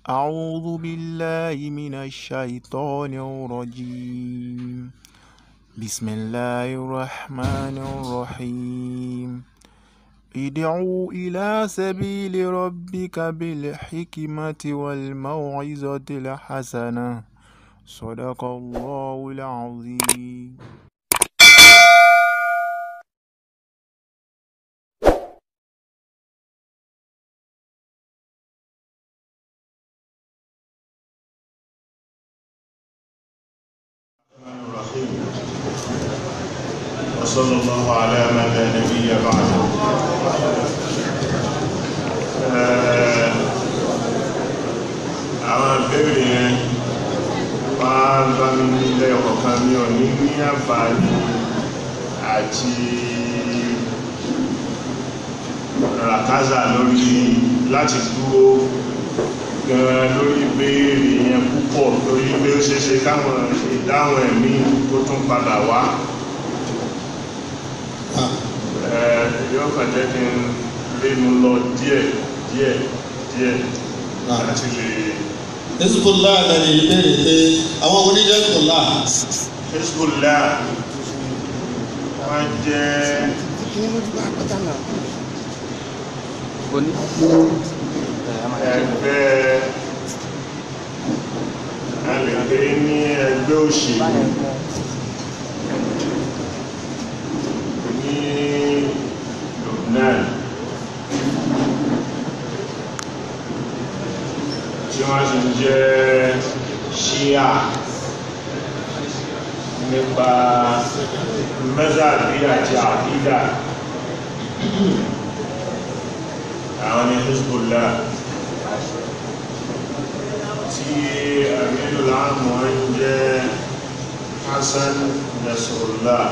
أعوذ بالله من الشيطان الرجيم بسم الله الرحمن الرحيم ادعوا إلى سبيل ربك بالحكمة والموعظة الحسنة صدق الله العظيم الرحمن الرحيم وصلى الله على من لا نبي بعده آه، àwọn ìbéèrè yẹn máa ń bá mi nílẹ̀ ọ̀kan mi ò ní ní àǹfààní àti ràkázà lórí láti dúró gan lórí ìbéèrè yẹn púpọ̀ lórí pé ó ṣeéṣe káwọn ìdáhùn ẹ̀mí tó tún padà wá Ẹ̀, yóò kàn jẹ́ kí n lénu lọ díẹ̀ díẹ̀ díẹ̀ láti lè Hezbollah lẹ́nu ìbéèrè pé àwọn oníjẹ́ Hezbollah Hezbollah wọ́n jẹ́ ẹgbẹ́ alẹ́gbẹ́ ní ẹgbẹ́ òṣèlú ní Lubnan tí wọ́n sì jẹ́ Shia nípa mẹ́sàbí àti àkídà àwọn ni Hezbollah tí àmìlò láàmù ń jẹ́ Hassan Nasrullah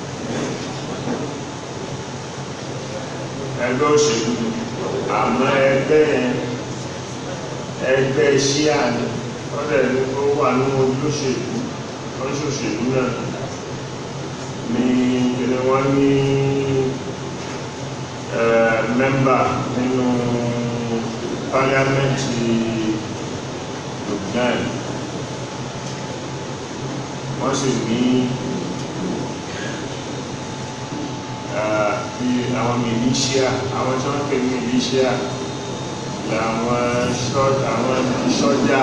ẹgbẹ́ òṣèlú àmọ́ ẹgbẹ́ yẹn ẹgbẹ́ Shia ni wọ́n dẹ̀ ní kó wà ní ojú òṣèlú wọ́n ṣòṣèlú náà ní ilé wọ́n ní mẹ́mbà nínú pálíámẹ́ǹtì Lubnan wọ́n sì ní bí àwọn militia àwọn tí wọ́n pè ní militia làwọn sọ́jà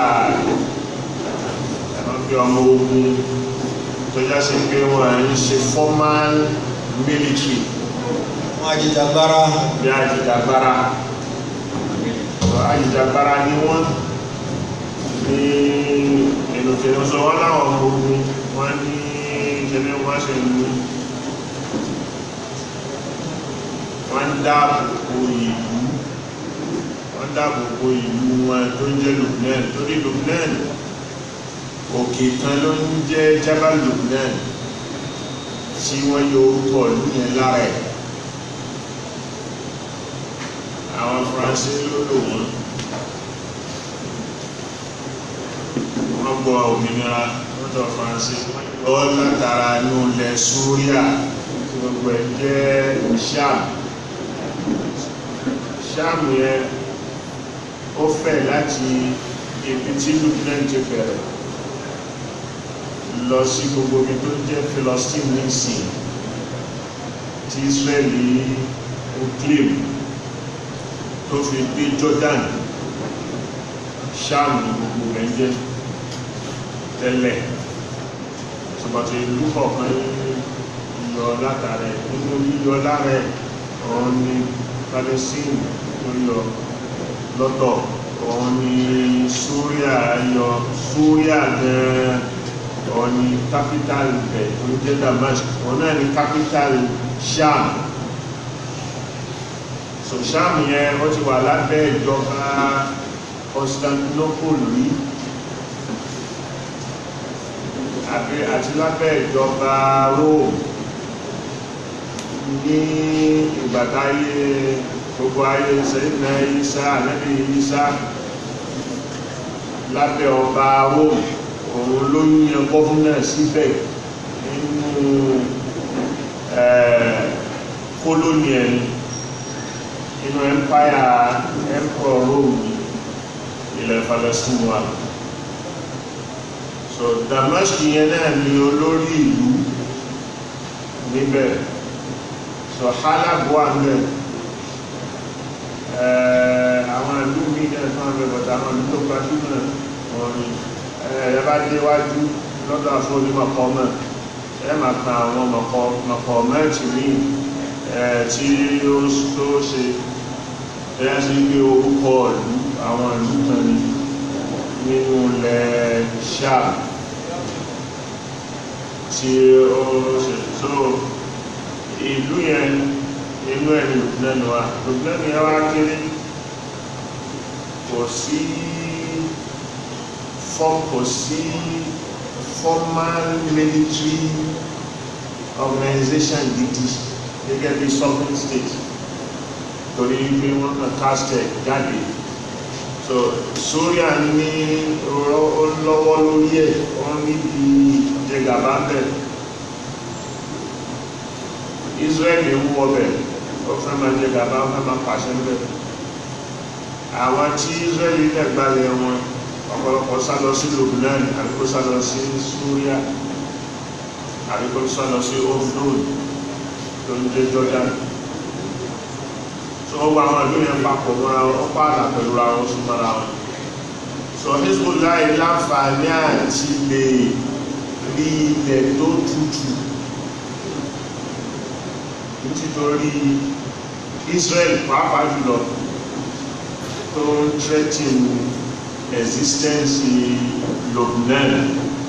àwọn bí ọmọ ogun tó já sí pé wọ́n ń ṣe formal military wọn àjẹjàgbara bí àjìjàgbara àjìjàgbara ni wọ́n ní ìlòkèrè sọ wọ́n láwọn ọmọ ogun wọ́n ní ìṣẹ́lẹ̀ wọ́n ṣe ìlú wọ́n dáàbòbò ìlú wọ́n dáàbòbò ìlú wọn tó ń jẹ́ Lubnan torí Lubnan òkè kan ló ń jẹ́ Jabal Lubnan tí wọ́n yọ orúkọ ìlú yẹn lára ẹ̀ àwọn faransé ló lò wọ́n wọ́n gbọ́ òmìnira lọ́dọ̀ faransé lọ́ látara inú ilẹ̀ súríà tí gbogbo ẹ̀ jẹ́ sham sham yẹn ó fẹ̀ láti ibi tí Lubnan ti bẹ̀rẹ̀ lọ sí gbogbo ibi tó jẹ́ Philistine nìsín tí Israeli ó claim tó fi dé Jordan Sham ní gbogbo rẹ̀ jẹ́ tẹ́lẹ̀ ṣùgbọ́n ìlú kọ̀ọ̀kan yọ látàrẹ nínú yíyọ lára ọ̀hún ní Palestine tó yọ lọ́tọ̀ ọ̀hún ní Syria yọ Syria gan ọ̀hún ní capital bẹ̀ tó jẹ́ Damascus ọ̀hún náà ní capital Sham so Sham yẹn ó ti wà lábẹ́ ìjọba Constantinople rí àbí àti lábẹ́ ìjọba Rome ní ìgbàtáyé gbogbo ayé sẹ́yìnà Ìsá ànábì Ìsá lábẹ́ ọba Rome òun ló yíyan gọ́fúnà síbẹ̀ nínú kólónì ẹni inú empire emperor Rome ilẹ̀ Palestine wà so Damascus yẹn náà ni olórí ìlú níbẹ̀ so Halab wà níbẹ̀ àwọn ìlú mi náà tó wà níbẹ̀ bọ̀tà àwọn ìlú tó gbajúmọ̀ wọn ni ẹ bá déwájú lọ́dọ̀ àfọwọ́nímọ̀kọ́ náà ẹ máa kan àwọn mọ̀kọ́ mẹ́tì míì tí ó tó ṣe ẹ̀yà sí pé orúkọ ìlú àwọn ìlú kan ní nínú ilẹ̀ ṣáà tí ó ṣe tó ìlú yẹn inú ẹni lùdínẹ́nu wa lùdínẹ́nu yẹn wá kéré kò sí kò sí formal military organization gidi gẹ́gẹ́ bí sovereign state torí pé wọ́n kàn castel jáde so Syria ní lọ́wọ́ lórí ẹ̀ wọ́n níbi jẹgàbá bẹ̀ Israel ń wọ́ bẹ̀ ó fẹ́ máa jẹgàbá ó fẹ́ máa pàṣẹ bẹ̀ àwọn tí Israel ilẹ̀ gbalẹ̀ wọn ọ̀pọ̀lọpọ̀ sá lọ sí Lebanon àbíkó sá lọ sí Syria àbíkó sá lọ sí Offload tó ń jẹ́ Jordan so ó gba àwọn ìlú yẹn papọ̀ mọ́ra wọn pààlà pẹ̀lú ra wọn sún mọ́ra wọn so Hezbollah láǹfààní àti lè rí ilẹ̀ tó tutù nítorí Israel pàápàá jùlọ tó ń threaten existence Lebanon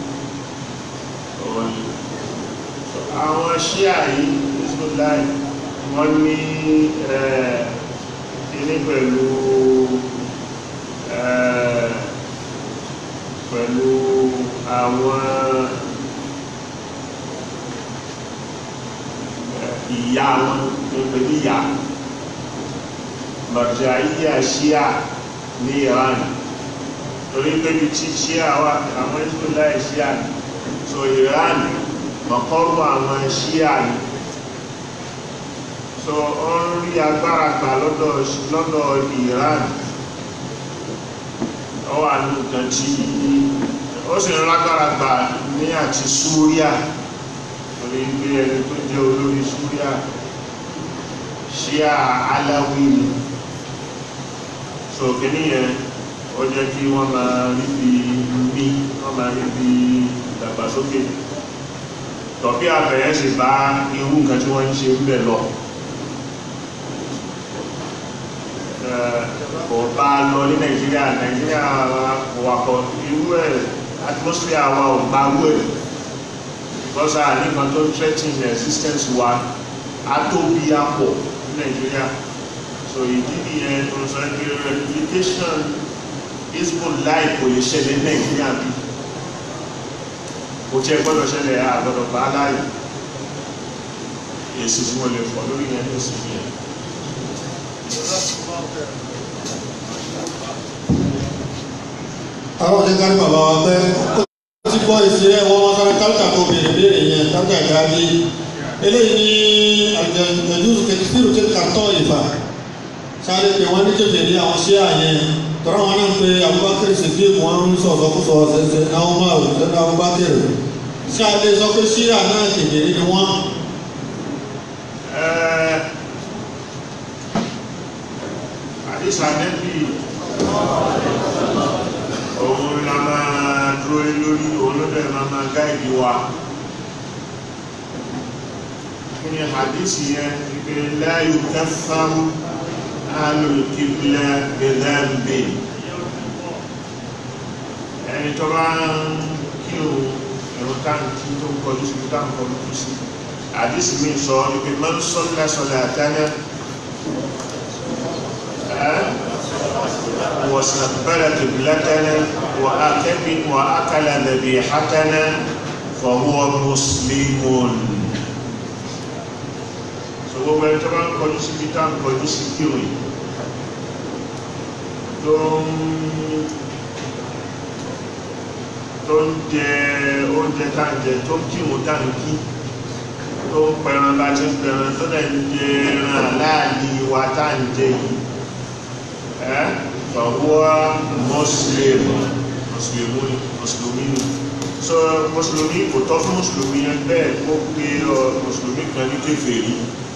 àwọn ṣíà yìí Hezbollah wọ́n ní kíní pẹ̀lú pẹ̀lú àwọn ìyá wọn pẹ̀lú ìyá Marja'iyya ṣíà ní Iran torí pé bí tí ṣíà wà àwọn Hezbollah ṣíà so Iran mọ̀kọ́rù àwọn ṣíà ni so ó ń rí agbára gbà lọ́dọ̀ lọ́dọ̀ Iran ó wà ní nǹkan tí ó sì ń lágbára gbà ní àti Súríà torí pé ẹni tó jẹ́ olórí Súríà ṣíà Alawi ni so kìíní yẹn ó jẹ́ kí wọ́n máa rí bí mí wọ́n máa rí bí ìdàgbàsókè tọ̀bí àbẹ̀yẹ́ sì bá irú nǹkan tí wọ́n ń ṣe ń bẹ̀ lọ kò bá lọ ní nàìjíríà nàìjíríà kò wà kọ irú ẹ̀ atmosphere wa ò bá rú ẹ̀ because a nìkan tó threaten the existence wa á tóbi apọ̀ ní nàìjíríà so ìdí nìyẹn tó ń sọ pé replication Hezbollah kò lè ṣẹlẹ̀ ní nàìjíríà bí kò tí ẹ gbọ́dọ̀ ṣẹlẹ̀ àgbọ́dọ̀ bá láàyè èsì tí wọ́n lè fọ́ lórí yẹn ní òsì yẹn àwọn ọ̀dẹ́ kárí bàbá wa pẹ́ ó ti gbọ́ èsì rẹ̀ wọ́n wọ́n sáré kálíkà tó béèrè béèrè yẹn kálíkà ìdájí eléyìí ní àjẹjù kẹsìtìrù tí kàtọ́ ìfà sáré pé wọ́n ní jẹjẹ ní àwọn ṣé àyẹn tọ́ra wọn náà pé Abubakar Siddiq wọn ń sọ̀rọ̀ kó sọ ṣẹṣẹ náà máa rò ṣẹ́ náà Abubakar ṣé a lè sọ pé ṣíà náà kékeré ni wọ́n. àdìsá nẹ́bí òun la máa dúró lé lórí òun ló bẹ̀rẹ̀ máa máa gáìdì wa kí ni àdìsí yẹn wípé la yukaffaru ahlul qibla bidhanbi ẹni tó bá ń kí o ẹ̀rọ táǹkì tó ń kọjú sí táǹkì kọjú sí àdìsí mi sọ wípé man salla salatana واستقبل قبلتنا وأكل وأكل ذبيحتنا فهو مسلم so gbogbo ẹni tó bá ń kọjú sí peter ń kọjú sí kíwì tó ń tó ń jẹ oúnjẹ tá ń jẹ tó ń kírun tá ń kí tó ń pẹran bá ti ń pẹran tó dẹ̀ ń jẹ ẹran aláàlì wa tá ń jẹ yìí fàwọ́ muslim mùsùlùmí mùsùlùmí ni so mùsùlùmí kò tọ́ fún mùsùlùmí yẹn bẹ́ẹ̀ kó pé ọ mùsùlùmí kan ní kèfèrí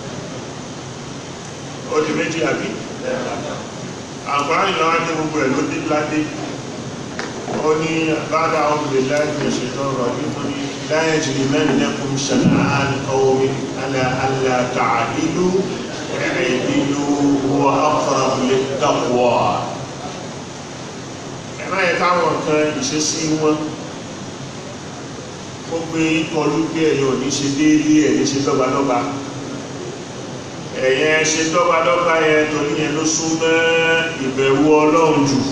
ó di méjì àbí àǹfààní lọ́wọ́ ní gbogbo ẹ̀ ló dé ládé ó ní bàdà ọ̀gbìn láti ṣètò ọ̀rọ̀ nínú ní láyé jìnnì mẹ́rin lẹ́kùn ṣàlàyé ọ̀wọ́ alẹ́ alẹ́ tààdínú ẹ̀ẹ́dínú wọ́n aqrab lit-taqwa ẹ má yẹ káwọn kan ìṣesí wọn ó gbé kọlu pé ẹ̀yin ò ní ṣe déédéé ẹ̀ ní ṣe dọ́gbadọ́gba ẹ̀yẹ ṣe dọ́gbadọ́gba yẹn torí yẹn ló sún mọ́ ìbẹ̀rù ọlọ́run jù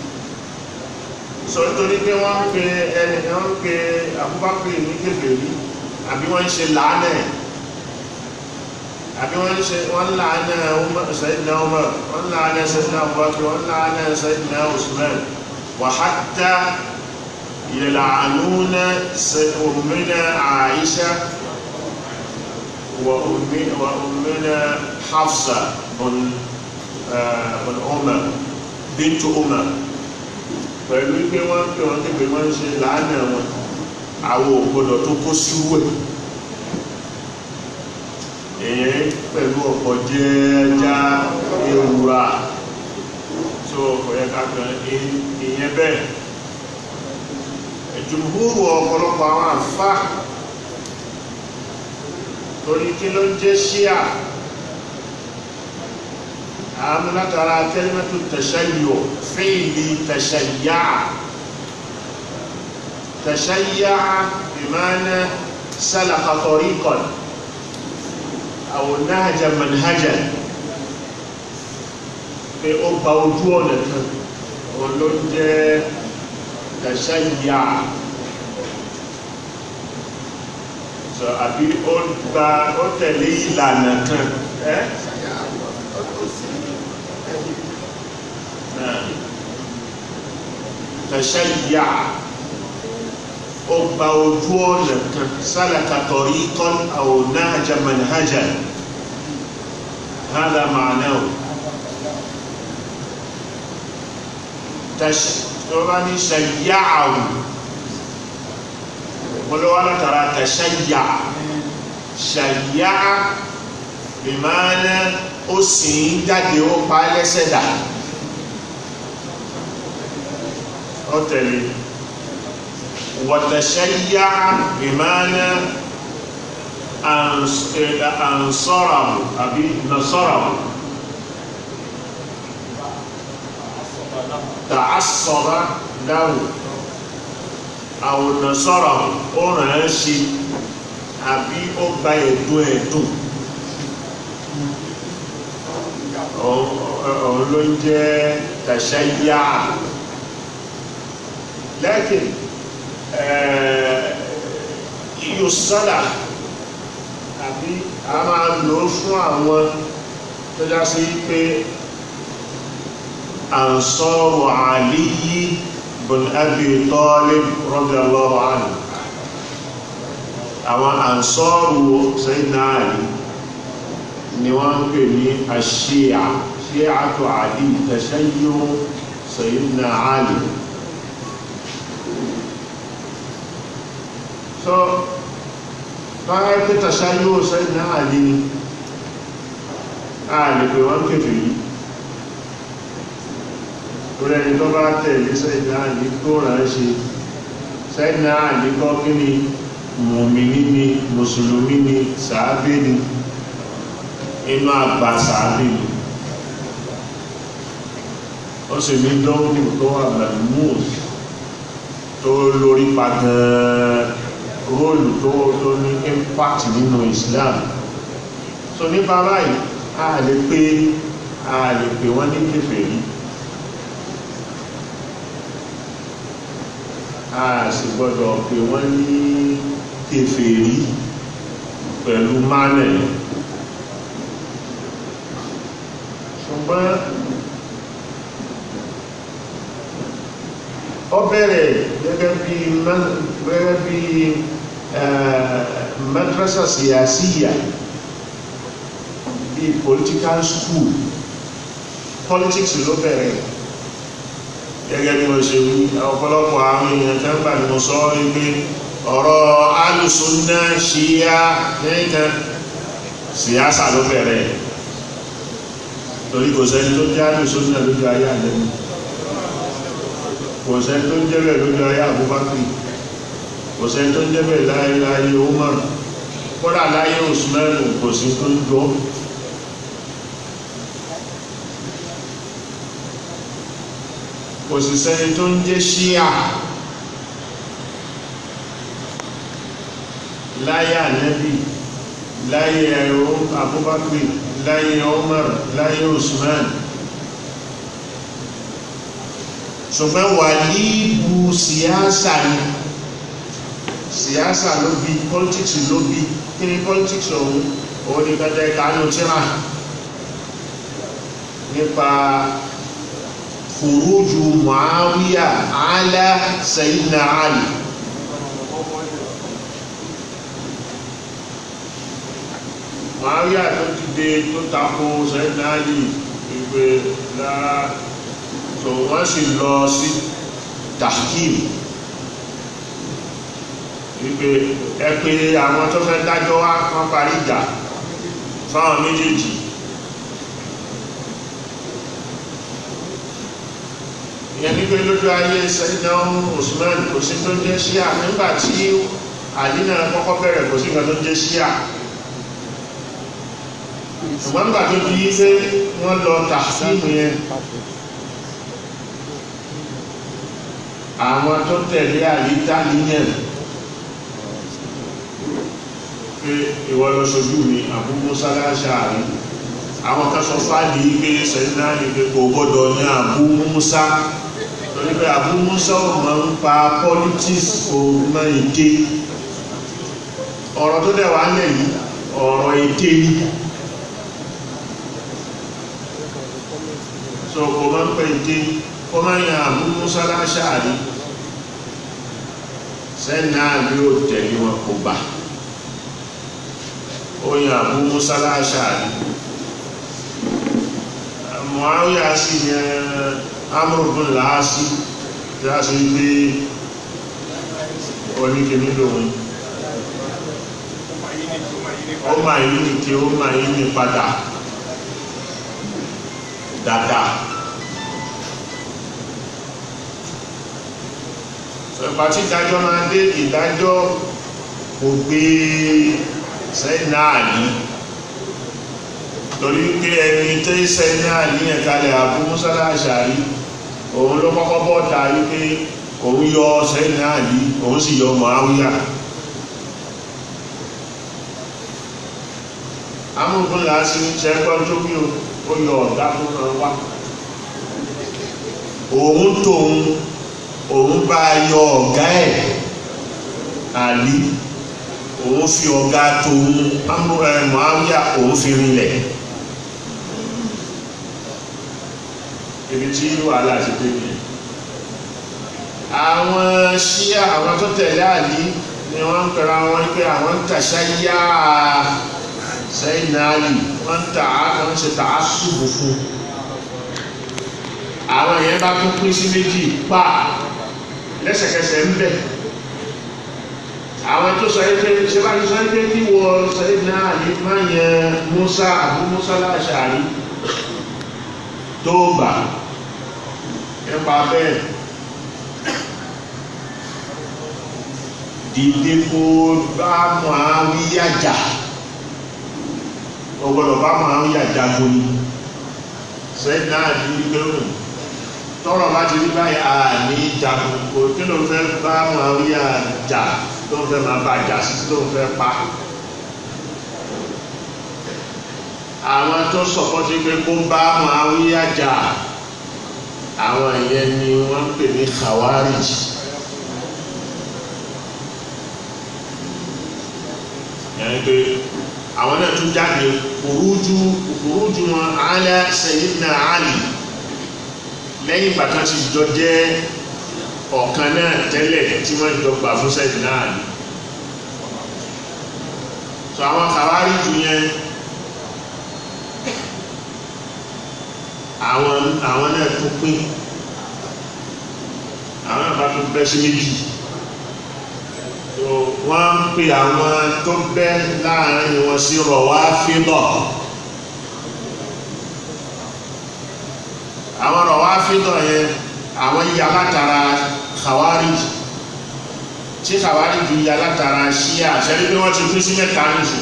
sọ nítorí pé wọ́n ń pe ẹni wọ́n ń pe Abubakar ní kèfèrí àbí wọ́n ń ṣe làánà ẹ̀ àbí wọ́n ń ṣe wọ́n ń làánà Sayyidina Umar wọ́n ń làánà Sayyidina Abubakar wọ́n ń làánà Sayyidina Usman wa hatta يلعنون أمنا عائشة وأمنا, وأمنا حفصة بن بن عمر بنت عمر pẹ̀lú pé wọ́n pè wọ́n képe wọ́n ń ṣe lánàá wọn àwọn ògbọ́dọ̀ tó kó síwẹ̀ èyàn pẹ̀lú ọ̀pọ̀ jẹ́ẹ́já ewúra tó ọ̀yẹ́ kákan ìyẹn bẹ́ẹ̀ jùmúhúrù ọ̀pọ̀lọpọ̀ àwọn àfá torí kí ló ń jẹ́ ṣíà àmì látara kẹ́lẹ́mẹ́tò tẹ̀ṣẹ́yò fíìlì tẹ̀ṣẹ́yà tẹ̀ṣẹ́yà ìmáná sálàkà tọ̀ríkọ̀n àwọn náàjà manhajà pé ó gba ojú ọ̀nà kan òun ló ń jẹ́ tẹ̀ṣẹ́yà so àbí ó gba ó tẹ̀lé ìlànà kan ẹ́ tẹ̀ṣẹ́yà ó gba ojú ọ̀nà kan sálàkà tariqan aw nahja manhajan hādhā ma'nāhu tó bá ní ṣayya'ahu olówó látara tẹ̀ṣẹ́yà ṣayya'a ìmáná ó sì ń jáde ó pa lẹ́sẹ̀ dà ó tẹ̀lé wọ̀tẹ̀ṣẹ́yà ìmáná ansọ́ràmù àbí nasọ́ràmù tààsọ̀rá dáhùn àwọn nasọ́ràmù ó ràn án ṣe àbí ó gba ẹ̀dùn ẹ̀dùn òun ló ń jẹ́ tàṣáyà lẹ́kìn yíò sọ́dà àbí a máa lò fún àwọn tó já sí pé àǹsọ́rù àlíyí bin Abi Talib radiyallahu anhu àwọn àǹsọ́rù Sayyidina Ali ni wọ́n ń pè ní àṣíà ṣíàtò àdí tashayyu Sayyidina Ali so báyẹ̀ pé tashayyu Sayyidina Ali ni a lè pè wọ́n kèfè yìí torí ẹni tó bá tẹ̀lé Sayyidina Ali tó rán ṣe Sayyidina Ali kọ́ kí ni mùmìnì ni mùsùlùmí ni sàábé ni inú àgbà sàábé ni ó sì ní dọ́wọ́dù tó wà malmus tó lórí pa gan róòlù tó tó ní impact nínú Islam so nípa báyìí a lè pé a lè pè wọ́n ní kèfèrí a sì gbọ́dọ̀ pè wọ́n ní kèfèrí pẹ̀lú mánẹ̀ ṣùgbọ́n ó bẹ̀rẹ̀ gẹ́gẹ́ bí gẹ́gẹ́ bí madrasa siyasiya bí political school politics ló bẹ̀rẹ̀ gẹ́gẹ́ bí wọ́n ṣe wí ọ̀pọ̀lọpọ̀ àwọn èèyàn tẹ́ ń bà ní mo sọ wípé ọ̀rọ̀ alùsùnà ṣíyá nìkan síyásà ló bẹ̀rẹ̀ torí kò sẹ́ni tó jẹ́ alùsùnà lójú ayé àlẹ́nu kò sẹ́ni tó ń jẹ́ bẹ̀ lójú ayé Abubakar kò sẹ́ni tó ń jẹ́ bẹ̀ láyé láyé Umar kódà láyé Usman kò sí tó ń jọ kò sì sẹ́ni tó ń jẹ́ ṣíà láyé ànẹ́bì láyé ẹ̀rọ Abubakar láyé Umar láyé Usman ṣùgbọ́n wà ní ìbú síyásà ni síyásà ló bí politics ló bí kí ni politics ọ̀hún òun ni pẹ́tẹ́ kánú tíra nípa khuruju Muawiya ala Sayyidina Ali Muawiya tó dìde tó tako Sayyidina Ali ìgbé lára tó wọ́n sì lọ sí tahkim wípé ẹ pé àwọn tó fẹ́ dájọ́ wá kán parí ìjà fáwọn méjèèjì ìyẹn ní pé lójú ayé Sayyidina Usman kò sí tó jẹ́ ṣíà nígbà tí àdínà kọ́kọ́ bẹ̀rẹ̀ kò sí nǹkan tó jẹ́ ṣíà ṣùgbọ́n nígbà tó di pé wọ́n lọ tahkim yẹn àwọn tó tẹ̀lé àyíká níyẹn pé ìwọ lọ ṣojú mi Abu Musa al-Ash'ari àwọn kan sọ fáàdì pé sẹ́yìnà ní pé kò gbọ́dọ̀ ní Abu Musa torí pé Abu Musa ò máa ń pa politics kò máa ń dé ọ̀rọ̀ tó dẹ̀ wá lẹ̀ yìí ọ̀rọ̀ èdè ni so kò máa ń pẹ́ èdè kó máa ń yan Abu Musa al-Ash'ari sẹ́nà bí ó tẹ̀lé wọn kò bá ó yan Abu Musa al-Ash'ari Muawiya sí yan Amr ibn al-As tí a sì gbé oníkèmí lòun ó máa yí ní kí ó máa yí ní padà dáadáa ìgbà tí ìdájọ́ máa dé ìdájọ́ kò gbé Sayyidina Ali torí pé ẹni tẹ́ Sayyidina Ali yẹn kalẹ̀ Abu Musa al-Ash'ari òun ló kọ́kọ́ bọ́ ta wípé òun yọ Sayyidina Ali òun sì yọ Muawiya amúgbọ́n láti ṣẹ́gbọ́n tó bí ó yọ ọ̀gá fún wa òun tóun òun bá yọ ọ̀gá ẹ̀ àlí òun fi ọ̀gá tóun Muawiya òun fi rinlẹ̀ ibi tí wàhálà ti dé ní àwọn ṣíà àwọn tó tẹ̀lé àlí ni wọ́n ń pẹ̀rọ àwọn pé àwọn ń tàṣà yá sẹ́yìn náà lì wọ́n ń tà á kan ṣe tà á ṣùgbù fún àwọn èèyàn bá tún pín sí méjì pa lẹ́sẹ̀kẹsẹ̀ ń bẹ̀ àwọn tó sọ pé ṣe bá ti sọ pé kí wọ sẹ́yìn náà lè má yẹn Musa Abu Musa al-Ash'ari tó gbà nípa bẹ́ẹ̀ dìde kó bá Muawiya jà o gbọ́dọ̀ bá Muawiya jà gbóni sẹ́yìn náà ní gbẹ́rù tọrọ bá ti rí báyìí a ní jagun kò kí ló fẹ́ bá Muawiya jà tó ń fẹ́ máa bá jà sí tó ń fẹ́ pa àwọn tó sọpọ́tí pé kó bá Muawiya jà àwọn ìyẹn ni wọ́n ń pè ní Khawarij yẹn pé àwọn náà tún jáde kùrújú kùrújú wọn ala Sayyidina Ali lẹ́yìn ìgbà kan ti jọ jẹ́ ọ̀kan náà tẹ́lẹ̀ tí wọ́n jọ gbà fún Sayyidina Ali so àwọn Khawarij yẹn àwọn àwọn náà tún pín àwọn àbá tó bẹ́ sí méjì wọ́n ń pè àwọn tó bẹ́ láàrin wọn sí Rawafida àwọn Rawafida yẹn àwọn yíya látara Khawarij tí Khawarij yíya látara Shia ṣẹ́rí pé wọ́n ti pín sí mẹ́ta nìsín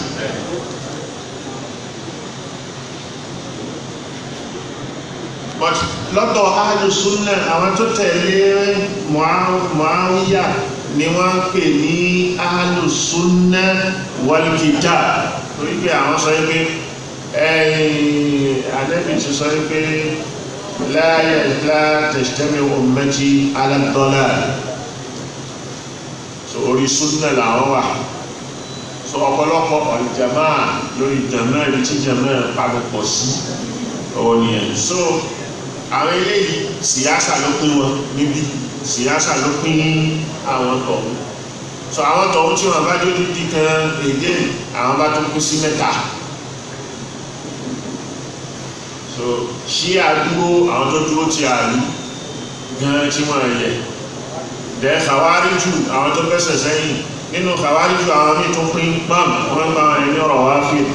but lọ́dọ̀ ahlu sunna àwọn tó tẹ̀lé Muawiya ni wọ́n ń pè ní ahlu sunna wal kitab torí pé àwọn sọ pé Ànábì ti sọ pé la la tajtami ummati ala dalal so orí sunna làwọn wà so ọ̀pọ̀lọpọ̀ ọ̀jàmá lórí jàmá ibi tí jàmá pàgọ́pọ̀ sí ọ̀wọ̀ nìyẹn so àwọn eléyìí síyásà ló pín wọn níbí síyásà ló pín àwọn tọ̀hún so àwọn tọ̀hún tí wọn bá dé dídí kan èdè àwọn bá tó kú sí mẹ́ta so ṣí àdúgbò àwọn tó dúró ti àlú gan tí wọ́n yẹ dẹ̀ kàwáríjù àwọn tó fẹsẹ̀ sẹ́yìn nínú kàwáríjù àwọn míì tó pín pam wọ́n gba àwọn ẹni ọ̀rọ̀ wá fìlì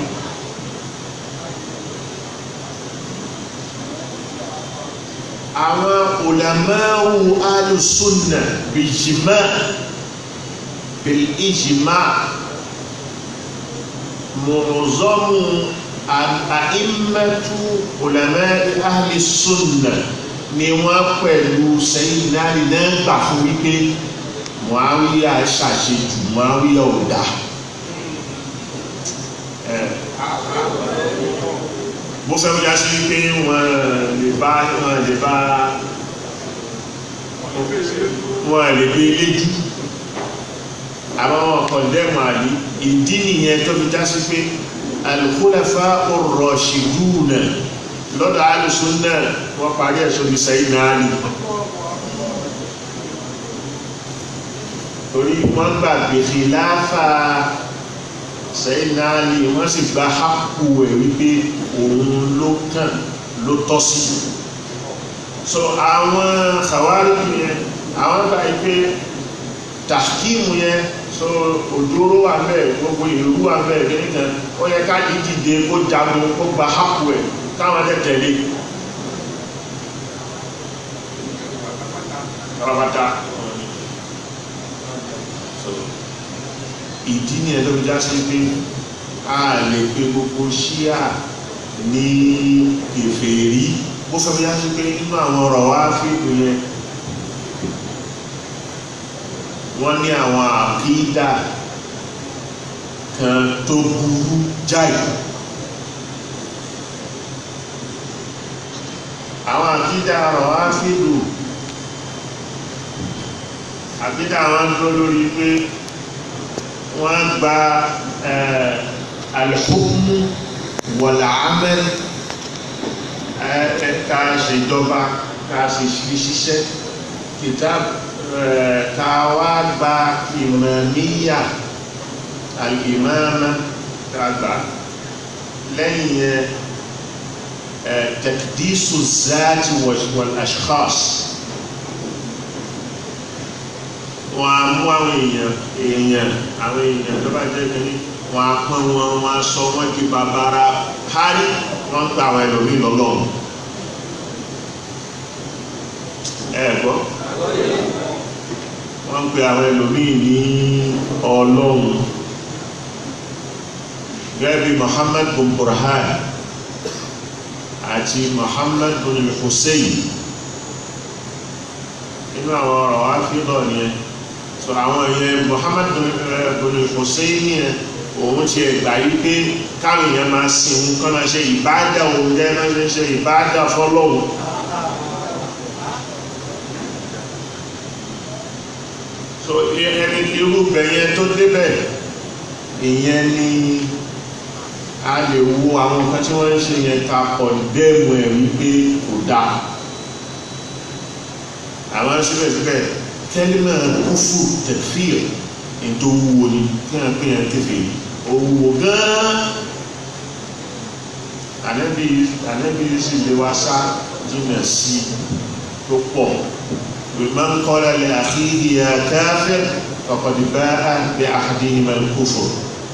àwọn ulamawu alùsùnà bìjìmá bìjìmá mọ̀rọ̀zọ́mù àìmẹ́tù ulama alùsùnà ni wọ́n pẹ̀lú sẹ́yìn náà náà gbà fún wípé Muawiya ṣàṣejù Muawiya ò dá bó fẹ́ wíjá sí pé wọ́n lè bá wọ́n lè bá wọ́n lè gbé léjú àwọn wọn kọ̀ndẹ́mù àlú ìdí nìyẹn tó fi já sí pé al-khulafa ar-rashiduna lọ́dọ̀ al-sunna wọ́n parí ẹ̀sọ́ ní Sayyidina Ali torí wọ́n gbàgbé khilafa Sayyidina Ali wọ́n sì gba hápù ẹ̀ wípé òun ló kàn ló tọ́ sí so àwọn Khawarij yẹn àwọn gba pé tàkíìmù yẹn so òjòrò wà bẹ́ẹ̀ gbogbo ìlú wà bẹ́ẹ̀ nìkan ó yẹ ká ìdìde kó jagun kó gba hápù ẹ̀ káwọn ẹ̀ tẹ̀lé rabata ìdí ni ẹ̀ tó fi já sí pé a lè pe gbogbo ṣíà ní kèfèrí bó fẹ́ fi já sí pé nínú àwọn ọ̀rọ̀ wá fíìmù yẹn wọ́n ní àwọn àkídà kan tó burú jáì àwọn àkídà ọ̀rọ̀ wá fíìmù àkídà wọn dúró lórí pé wọ́n gba alhukmu wal-amal ká ṣèjọba ká ṣe ṣiṣẹ́ kitab ká wá gba ìmàmíyà al-imama ká gbà lẹ́yìn yẹn takdisu zati wal-ashkhas wọn a mú àwọn èèyàn èèyàn àwọn èèyàn tó bá jẹ́ kínní wọn a pọ́n wọn wọn a sọ wọn di bàbára hárí wọn gba àwọn ẹlòmíì lọ́lọ́run ẹ gbọ́ wọ́n pe àwọn ẹlòmíì ní ọlọ́run gẹ́gẹ́ bí Muhammad bin Burhan àti Muhammad bin Hussein nínú àwọn ọ̀rọ̀ wá fi lọ nìyẹn so àwọn yẹn Muhammad bin Hussein yẹn òun ti ẹgbà yí pé káwọn èèyàn máa sin òun kọ́ máa ṣe ìbádà òun jẹ́ máa ṣe ṣe ìbádà fọ́lọ́hun so ẹni irúgbẹ̀ yẹn tó débẹ̀ ìyẹn ni a lè wo àwọn nǹkan tí wọ́n ń ṣe yẹn ta pọ̀ dẹ́mu ẹ̀ wípé kò dáa àwọn síbẹ̀síbẹ̀ kẹ́límà kúfù tẹ̀fíìr ètò owó ni kí wọ́n pè yàn kẹfẹ́ owó gan-an ànábì ànábì sì lè wá sá jìnnà sí tó pọ̀ man qala li akhihi ya kafir faqad ba'a bi ahadihima al-kufr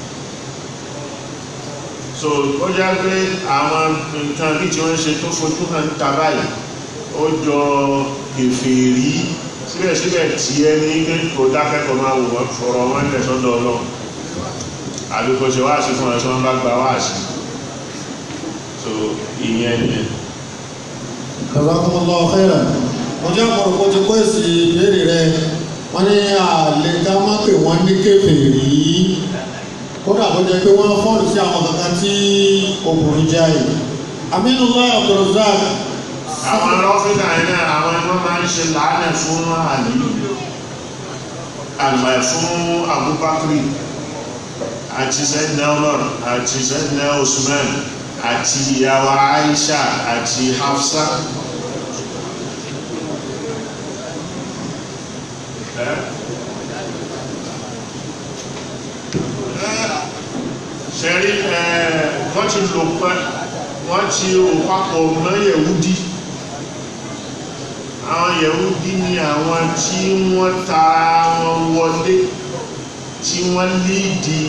so ó já pé àwọn nǹkan bí tí wọ́n ṣe tó fojú hàn ń ta báyìí ó jọ kèfèrí síbẹ̀síbẹ̀ tí ẹ ní pé kò dákẹ́kọ̀ọ́ máa wò wọ́n fọ̀rọ̀ wọn lẹ̀ sọ́dọ̀ ọlọ́run àbí kò ṣe wáàsí fún ẹ̀ tí wọ́n bá gba wáàsí so ìyẹn ni Jazakumullahu khairan mo jẹ́ ọ̀pọ̀lọpọ̀ ti kó èsì ìbéèrè rẹ wọ́n ní àlè ká má pè wọ́n ní kèfèrí kódà bó jẹ́ pé wọ́n fọ́ọ̀lù sí àwọn kankan tí obìnrin jẹ́ àyè Aminullah Abdulrazak àwọn lọ́fíìsà yẹn náà àwọn ẹgbẹ́ máa ń ṣe làánẹ̀ fún àlì àgbà fún Abubakar àti Sayyidina Umar àti Sayyidina Usman àti ìyàwó Aisha àti Hafsa ṣẹ́rí wọ́n ti lò pẹ́ wọ́n ti rò papọ̀ mọ́ Yẹ̀wúdí àwọn Yẹ̀wúdí ni àwọn tí wọ́n ta wọn wọlé tí wọ́n lídi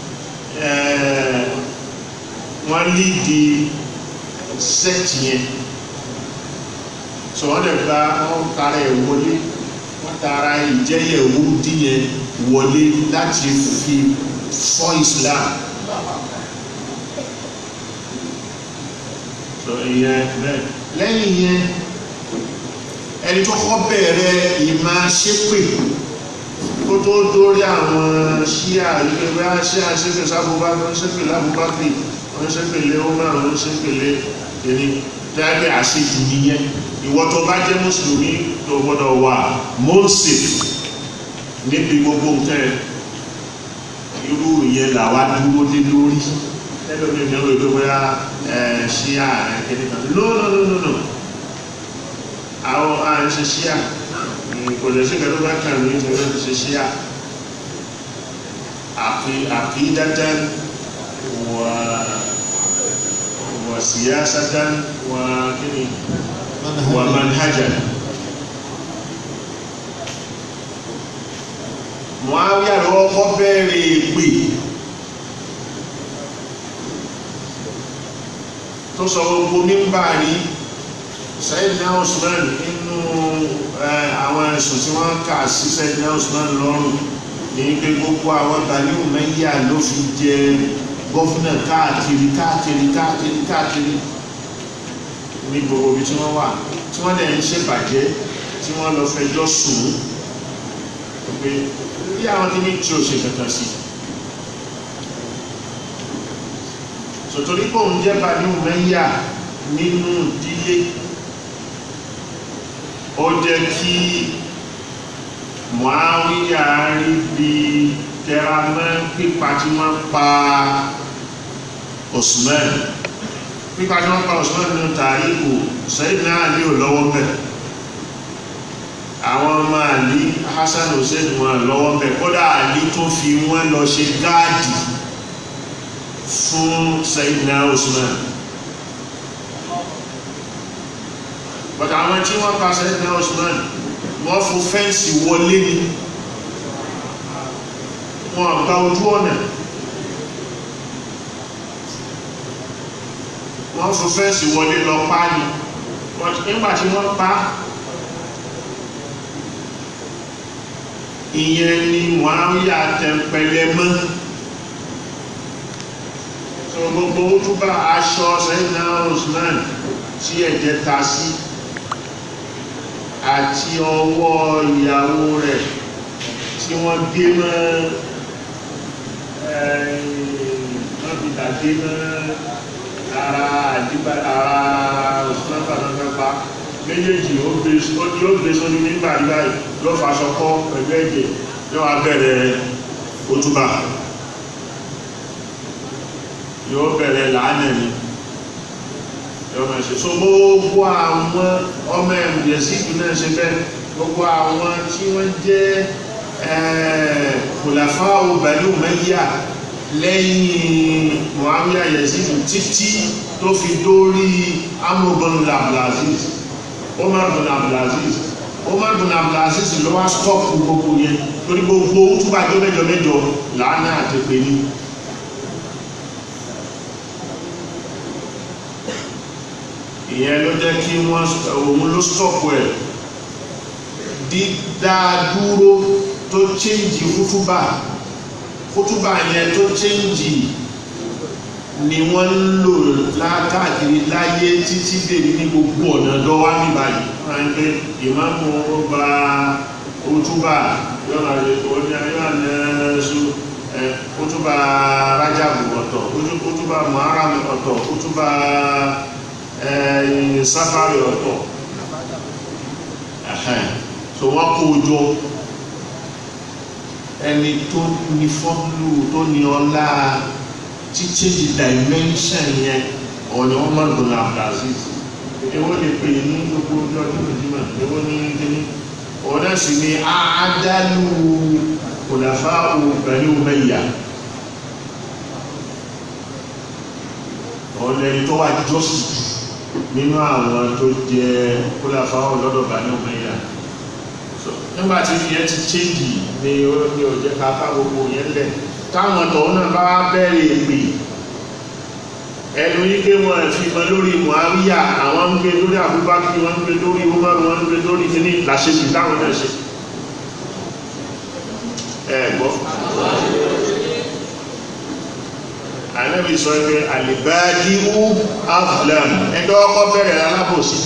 wọ́n lídi sẹ́ẹ̀tì yẹn so wọ́n dẹ̀ gba wọ́n tara ẹ̀ wọlé wọ́n tara ìjẹ́ Yẹ̀wúdí yẹn wọlé láti fi fọ́ Islam so ìyẹn bẹ́ẹ̀ lẹ́yìn yẹn ẹni tó kọ́ bẹ̀rẹ̀ ìmá ṣépè kó tó dórí àwọn ṣíà ìgbẹ́ ṣíà ṣépè sábúbá wọ́n ṣépè lábúbákì wọ́n ṣépè lé ọmọ àwọn ṣépè lé ẹni tẹ́lẹ̀ àṣejù nìyẹn ìwọ tó bá jẹ́ mùsùlùmí tó gbọ́dọ̀ wà mọ́ọ̀sìf níbi gbogbo nǹkan irú ìyẹn làwa dúró lé lórí ẹlòmíì ní ọ̀rọ̀ ìgbé bóyá ṣíà ẹ̀kẹ́ni kan no no no no no àwọn à ń ṣe ṣíà kò lè ṣe kẹ́lú bá kàn ní ìjọba ń ṣe ṣíà àkídátán wà wà síyásátán wà kíni wà manhajan Muawiya lọ́wọ́ kọ́ bẹ̀rẹ̀ pè tó sọ gbogbo mímbà ní Sayyidina Usman nínú àwọn ẹ̀sùn tí wọ́n kà sí Sayyidina Usman lọ́rùn ní pé gbogbo àwọn Bani Umayya ló fi jẹ gọ́fúnà káàkiri káàkiri káàkiri káàkiri ní gbogbo ibi tí wọ́n wà tí wọ́n dẹ̀ ń ṣèbàjẹ́ tí wọ́n lọ fẹjọ́ sùn pé bí àwọn tí ní tí ó ṣe kankan sí sòtòrí pò ń jẹ́ Bani Umayya nínú ìdílé ó jẹ́ kí Muawiya rí bí tẹramọ́ pípa tí wọ́n pa Usman pípa tí wọ́n pa Usman nínú tàríkù Sayyidina Ali ò lọ́wọ́ bẹ̀ àwọn ọmọ Àlí Hassan Hussein wọn lọ́wọ́ bẹ̀ kódà Àlí tó fi wọ́n lọ ṣe gáàdì fún Sayyidina Usman but àwọn tí wọ́n pa Sayyidina Usman wọ́n fún fẹ́ǹsì wọlé ni wọ́n gba ojú ọ̀nà wọ́n fún fẹ́ǹsì wọlé lọ pa ni nígbà tí wọ́n pa ìyẹn ni Muawiya tẹ̀pẹ̀lẹ̀ mọ́ so gbogbo ojúbà aṣọ Sayyidina Usman tí ẹ̀jẹ̀ ta sí àti ọwọ́ ìyàwó rẹ̀ tí wọ́n dé mọ́ ẹ̀ẹ́dìdà dé mọ́ ara àdígbà ara òṣìlọ́pàá náà pa méjèèjì ó gbé sórí nígbà báyìí ló fàṣọ kọ́ pẹ̀lú ẹ̀jẹ̀ yóò wá bẹ̀rẹ̀ ojúbà yóò bẹ̀rẹ̀ láàánẹ̀ ni yọmọ ṣe so gbogbo àwọn ọmọ ẹ̀mùdẹ̀síkù náà ṣe bẹ́ẹ̀ gbogbo àwọn tí wọ́n jẹ́ kòlàfáà Bani Umayya lẹ́yìn Muawiya Yazid títí tó fi dórí Amr bin Abdulaziz Umar bin Abdulaziz Umar bin Abdulaziz ló wá stọ́ọ̀pù gbogbo yẹn torí gbogbo túbà jọ mẹ́jọ mẹ́jọ làánà àti pé ní. ìyẹn ló jẹ́ kí wọ́n òun ló stọ́ọ̀pù ẹ̀ dídádúró tó chéǹjì kútúbà kútúbà yẹn tó chéǹjì ni wọ́n ń lò lákàkiri láyé títí dèrí ní gbogbo ọ̀nà dọ́wà ní báyìí wọ́n ń pé ìmáàmù gba kútúbà yọ́nà yọ́nàṣù kútúbà rájàbù ọ̀tọ̀ kútúbà muharram ọ̀tọ̀ kútúbà sáfàrí ọ̀tọ̀ so wọ́n kó jọ ẹni tó ní fọ́nlù tó ní ọlá títí di dimension yẹn ọ̀nà wọn máa ń lò Abdulaziz èwo lè pè ní gbogbo ọjọ́ ọdún ìdímọ̀ èwo ní kíní ọ̀nà sì ni àádálù kòlàfà Bani Umayya ọ̀nà ẹni tó wà jọ́sì nínú àwọn tó jẹ kòlàfà ọlọ́dọ̀ Bani Umayya nígbàtí ìyẹn ti chéjì ni ó ní òjẹ́ ká bá gbogbo yẹn lẹ̀ táwọn tọ̀hún náà bá bẹ̀rẹ̀ èpè ẹnu ike wọn fi mọ lórí Muawiya àwọn ń gbé lórí Abubakar wọn ń gbé lórí Umar wọn ń gbé lórí kíní làṣẹjù táwọn náà ṣe ẹ gbọ́ Ànábì sọ pé alibadiu aflam ẹjọ́ ọkọ̀ bẹ̀rẹ̀ alábòsí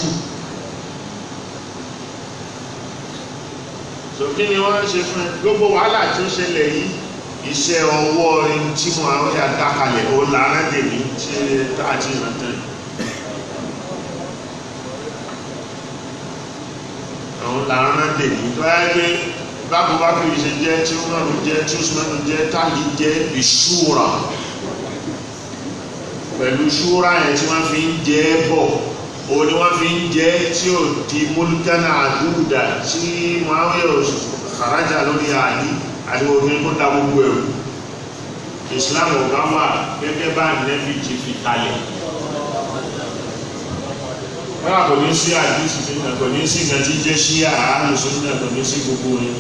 so kí ni wọ́n ṣe fún ẹ gbogbo wàhálà tí ó ṣẹlẹ̀ yìí iṣẹ́ ọwọ́ tí mo àwọn yà dákalẹ̀ ó lára dèmí tí táàtì ìrántẹ́ àwọn lára dèmí tó yá pé bábú bá fi ṣe jẹ́ tí ó mọ̀rún jẹ́ tí ó súnmọ́nù jẹ́ táàlì jẹ́ ìṣúra pẹ̀lú ṣúra yẹn tí wọ́n fi ń jẹ́ bọ̀ o ni wọ́n fi ń jẹ́ tí ó di múlùkánà àdúgbà tí wọ́n yóò farajà lórí àyí àti òfin kó da gbogbo ẹ̀rù islam ọ̀gá wà gẹ́gẹ́ bá nẹ́bí ti fi kalẹ̀ wọ́n kò ní sí àdísì tí náà kò ní sí ìgbà tí jẹ́ sí àálùsùn náà kò ní sí gbogbo rẹ̀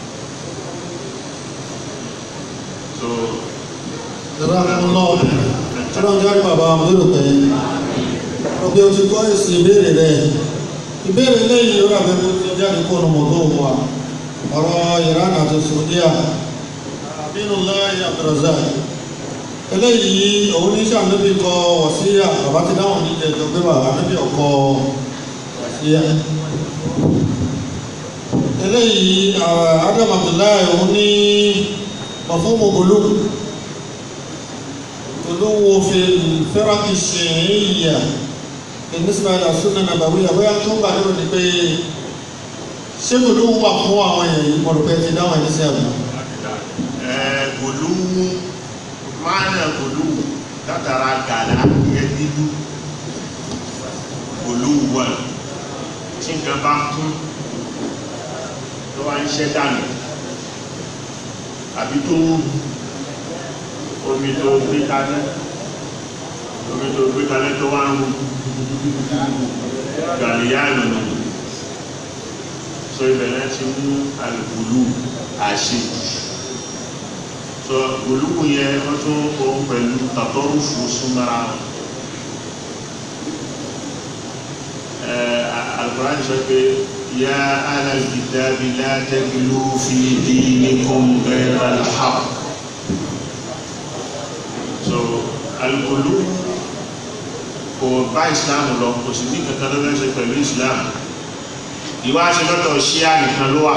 so Jazakumullah ọlọ́run jáde bàbá àmúlò pé ọbẹ̀ o ti kọ́ èsì ìbéèrè rẹ̀ ìbéèrè lẹ́yìn ó ràbẹ́ bó ti jáde kó ọ̀nà mọ̀tò wà ọ̀rọ̀ Iran àti Saudiya Aminullahi Abdulrazak eléyìí òun ní sàmúlẹ́bí kọ wàsíyà bàbá ti dáhùn ní ìjẹjọ pé bàbá níbi ọkọ wàsíyà eléyìí Adam Abdullahi òun ní mọ̀fọ́mù olóògùn غلو في الفرق الشيعية بالنسبة إلى السنة النبوية bóyá tó ń gbà lérò ní pé ṣé gbòló wà fún àwọn èèyàn yìí mo rò pé ti dáhùn ẹni sí ẹ̀bùn. gòlúwú máàna gòlúwú látara gàlá yẹn nínú gòlúwú wà tí nǹkan bá kún tó wá ń ṣẹ́ dànù àbí tó ń omi tó gbé kalẹ̀ omi tó gbé kalẹ̀ tó wá ń rú gàlíyà ìrìnà so ìbẹ̀rẹ̀ ti mú alùpùlù àṣejù so olùkù yẹn wọ́n tún ohun pẹ̀lú tàtọ́rùfù súnmọ́ra alukùránì sọ pé yá alàlùkìtàbí látẹ́gbìlú fi dinikum ghayra al-haqq so alukolu kò bá islam lọ kò sì ní kankan ló fẹ́ ṣe pẹ̀lú islam ìwà ṣe lọ́dọ̀ ṣíà nìkan ló wà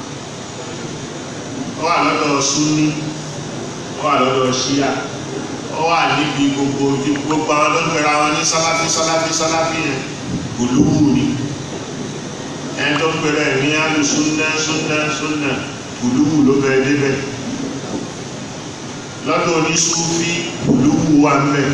ó wà lọ́dọ̀ sunni ó wà lọ́dọ̀ ṣíà ó wà níbi gbogbo gbogbo àwọn tó ń pera wọn ní sáláfí sáláfí sáláfí yẹn gòlúwù ni ẹni tó ń pera ẹ̀ ní alu sunna sunna sunna gòlúwù ló bẹ̀rẹ̀ débẹ̀ lọ́dọ̀ oníṣúfí olúwú wa mẹ́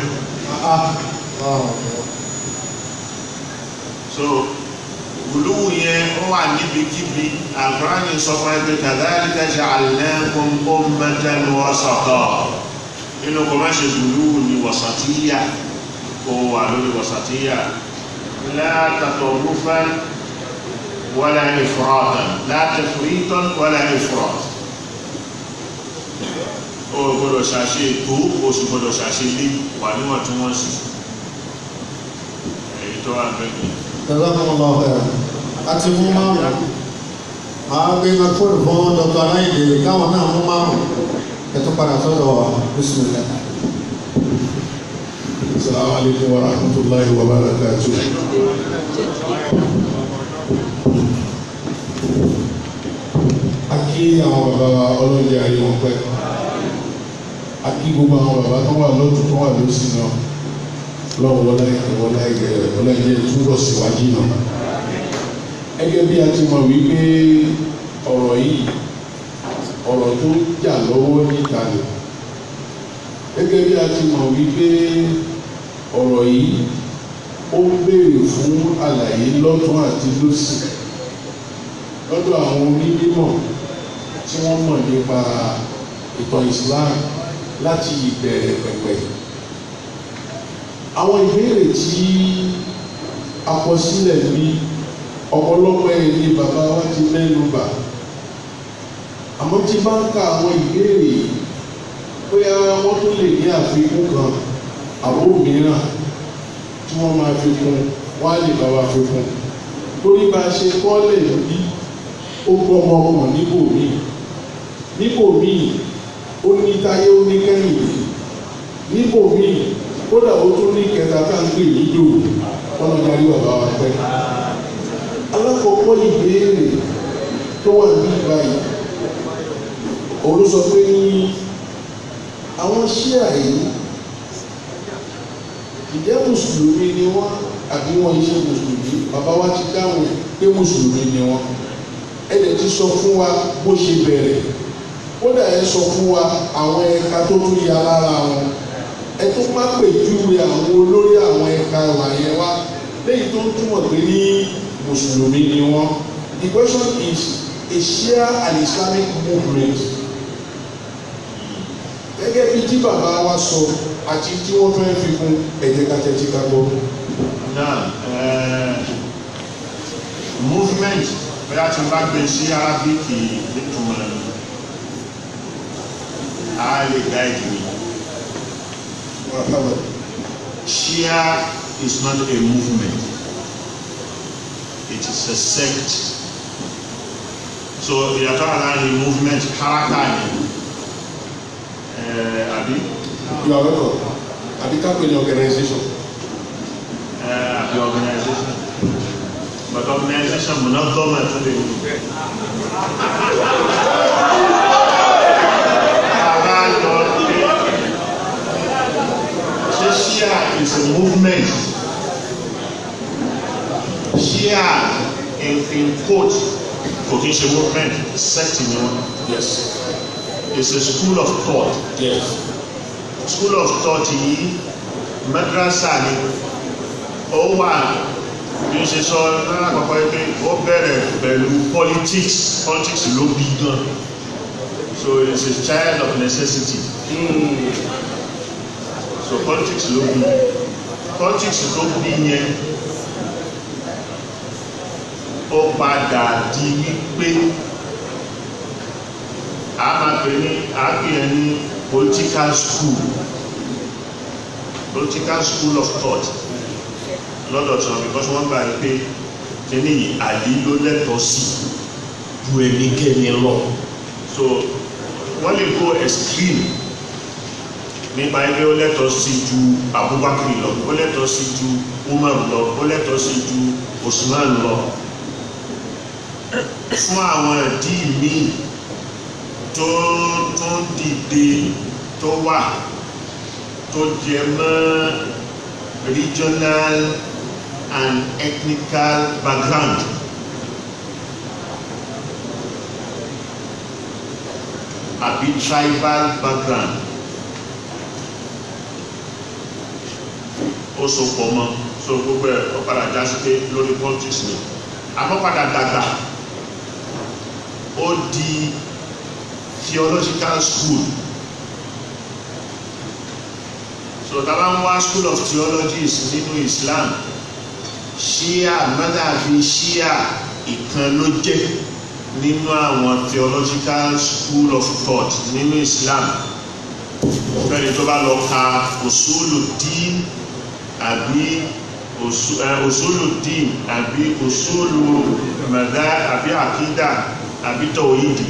so olúwú yẹn ó wà níbikíbi àkùránì sọ fún ẹgbẹ́ kadhalika ja'alnakum ummatan wasata nínú kò má ṣe olúwú ní wasatiyya kó wà lórí wasatiyya la tatarrufan wala ifratan la tafritan wala ifrat o gbọ́dọ̀ ṣàṣe ètò o sì gbọ́dọ̀ ṣàṣe lé wà níwọ̀ntúnwọ̀nsì èyí tó wà bẹ́ẹ̀ ni. Jazakumullahu khairan. àti mú márùn-ún máa gbé mẹ́fóònù fún dr aláìlè káwọn náà mú márùn-ún ẹ̀tọ́ padà sọ́dọ̀ wa bismillah. Assalamu alaikum wa rahmatullahi wa barakatuh. A kí àwọn bàbá wa ọlọ́jà ayé wọn pẹ́. A kí gbogbo àwọn bàbá tó wà lọ́tún tó wà lọ́sìn náà. Lọ́wọ́ wọlé ìwọlé ìgẹ̀rẹ̀ wọlé ìjẹ́ túbọ̀ síwájú náà. Gẹ́gẹ́ bí a ti mọ̀ wípé ọ̀rọ̀ yìí ọ̀rọ̀ tó ń jà lọ́wọ́ níta ni gẹ́gẹ́ bí a ti mọ̀ wípé ọ̀rọ̀ yìí ó ń béèrè fún àlàyé lọ́tún àti lósì lọ́dọ̀ àwọn onímọ̀ tí wọ́n mọ̀ nípa ìtàn Islam láti ìbẹ̀rẹ̀ pẹ̀pẹ̀. àwọn ìbéèrè tí a kọ sílẹ̀ ní ọ̀pọ̀lọpọ̀ ẹ̀ ní bàbá wa ti mẹ́nu bà àmọ́ tí bá ń ka àwọn ìbéèrè yìí bóyá wọ́n tún lè ní àfikún kan àbó mìíràn tí wọ́n máa fi kún wọ́n á lè bá wa fi kún torí bá a ṣe kọ́lẹ̀ bí ó gbọ́ ọmọ ọmọ níbò míì níbò míì ó ní táyé ó ní kẹ́yìn níbò míì kódà ó tún ní kẹta tá ń pè nídò wọn lọ darí bàbá wa pẹ́ alákọ̀ọ́kọ́ ìbéèrè tó wà ní ìbáyìí òun ló sọ pé ní àwọn ṣíà yìí ìjẹ́ mùsùlùmí ni wọ́n àbí wọ́n ṣe mùsùlùmí bàbá wa ti dáhùn pé mùsùlùmí ni wọ́n ẹ̀dẹ̀ ti sọ fún wa bó ṣe bẹ̀rẹ̀ kódà ẹ sọ fún wa àwọn ẹ̀ka tó tún ya lára wọn ẹ tún má pèjúwe àwọn olórí àwọn ẹ̀ka ìwà yẹn wá léyìí tó ń túmọ̀ pé ní mùsùlùmí ni wọ́n the question is a Shia and Islamic movement gẹ́gẹ́ bí tí bàbá wa sọ àti tí wọ́n fẹ́ fi kún ẹ̀jẹ̀ kàtẹ́tì ká gbọ́. náà eh, movement bóyá tí n bá gbé sí arábíkì nítumọ̀ a lè gáìdì mi Shia is not a movement it is a sect so ìyàtọ̀ àlárin movement haraka ni eh, àbí you are welcome àbí ká pè ní organisation. uh, the organization. But organization منظمة تدري. Shia is a movement. Shia in, in quote, kò kí n ṣe movement, sect ni wọn. yes It's a school of thought. yes School of thought yìí madrasa ni ó wà bí ó ṣe sọ lára àkọ́kọ́ yìí pé ó bẹ̀rẹ̀ pẹ̀lú politics politics ló bí gan so it's a child of necessity so politics ló bí politics ló bí yẹn ó padà di wípé a máa pè ní a pè é ní political school political school of thought lọ́dọ̀ tí wọn because wọ́n gbà pé kíní yìí àlè ló lẹ́tọ̀ọ́ sí ju ẹnikẹ́ni lọ so wọ́n lè go extreme nípa ẹgbẹ́ ó lẹ́tọ̀ọ́ sí ju Abubakar lọ ó lẹ́tọ̀ọ́ sí ju Umar lọ ó lẹ́tọ̀ọ́ sí ju Usman lọ fún àwọn ìdí míì tó tó dìde tó wà tó jẹ mọ́ regional and ethnical background. àbí tribal background. ó so pọ̀ mọ́ so gbogbo ẹ̀ ó padà já sí pé lórí politics ni àmọ́ padà dàgbà ó di theological school so tàbá ń wá school of theologies nínú Islam Shia madhabi Shia ìkan ló jẹ́ nínú àwọn theological school of thought nínú Islam fẹ́ni tó bá lọ ka òṣùlù dín àbí òṣùlù dín àbí òṣùlù mẹ̀dá àbí àkídà àbí tọ̀wídì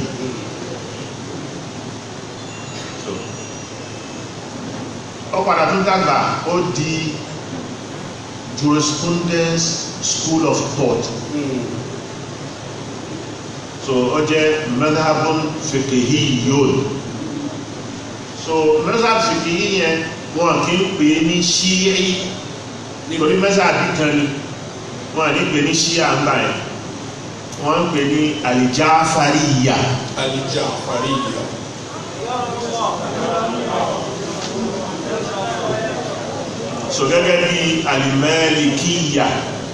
ó padà tún dàgbà ó di jurisprudence school of thought so ó jẹ́ madhabun fiqhiyyun so madhab fiqhi yẹn wọn kì í pè ní ṣíì nítorí madhabi kan ni wọn ní pè ní ṣíà ń báyìí wọ́n ń pè ní alìjáfàríyà Al-Ja'fariyya. so gẹ́gẹ́ bí alìmẹ́lìkíyà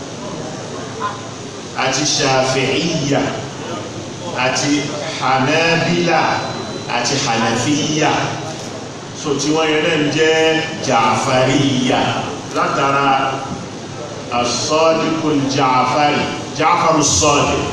àti ṣàfíìyà àti hanabila àti hanafiya so tí wọ́n yẹn náà jẹ́ jàfàríyà látara asọ́díkùn jàfàrí jàfàrù sọ́dí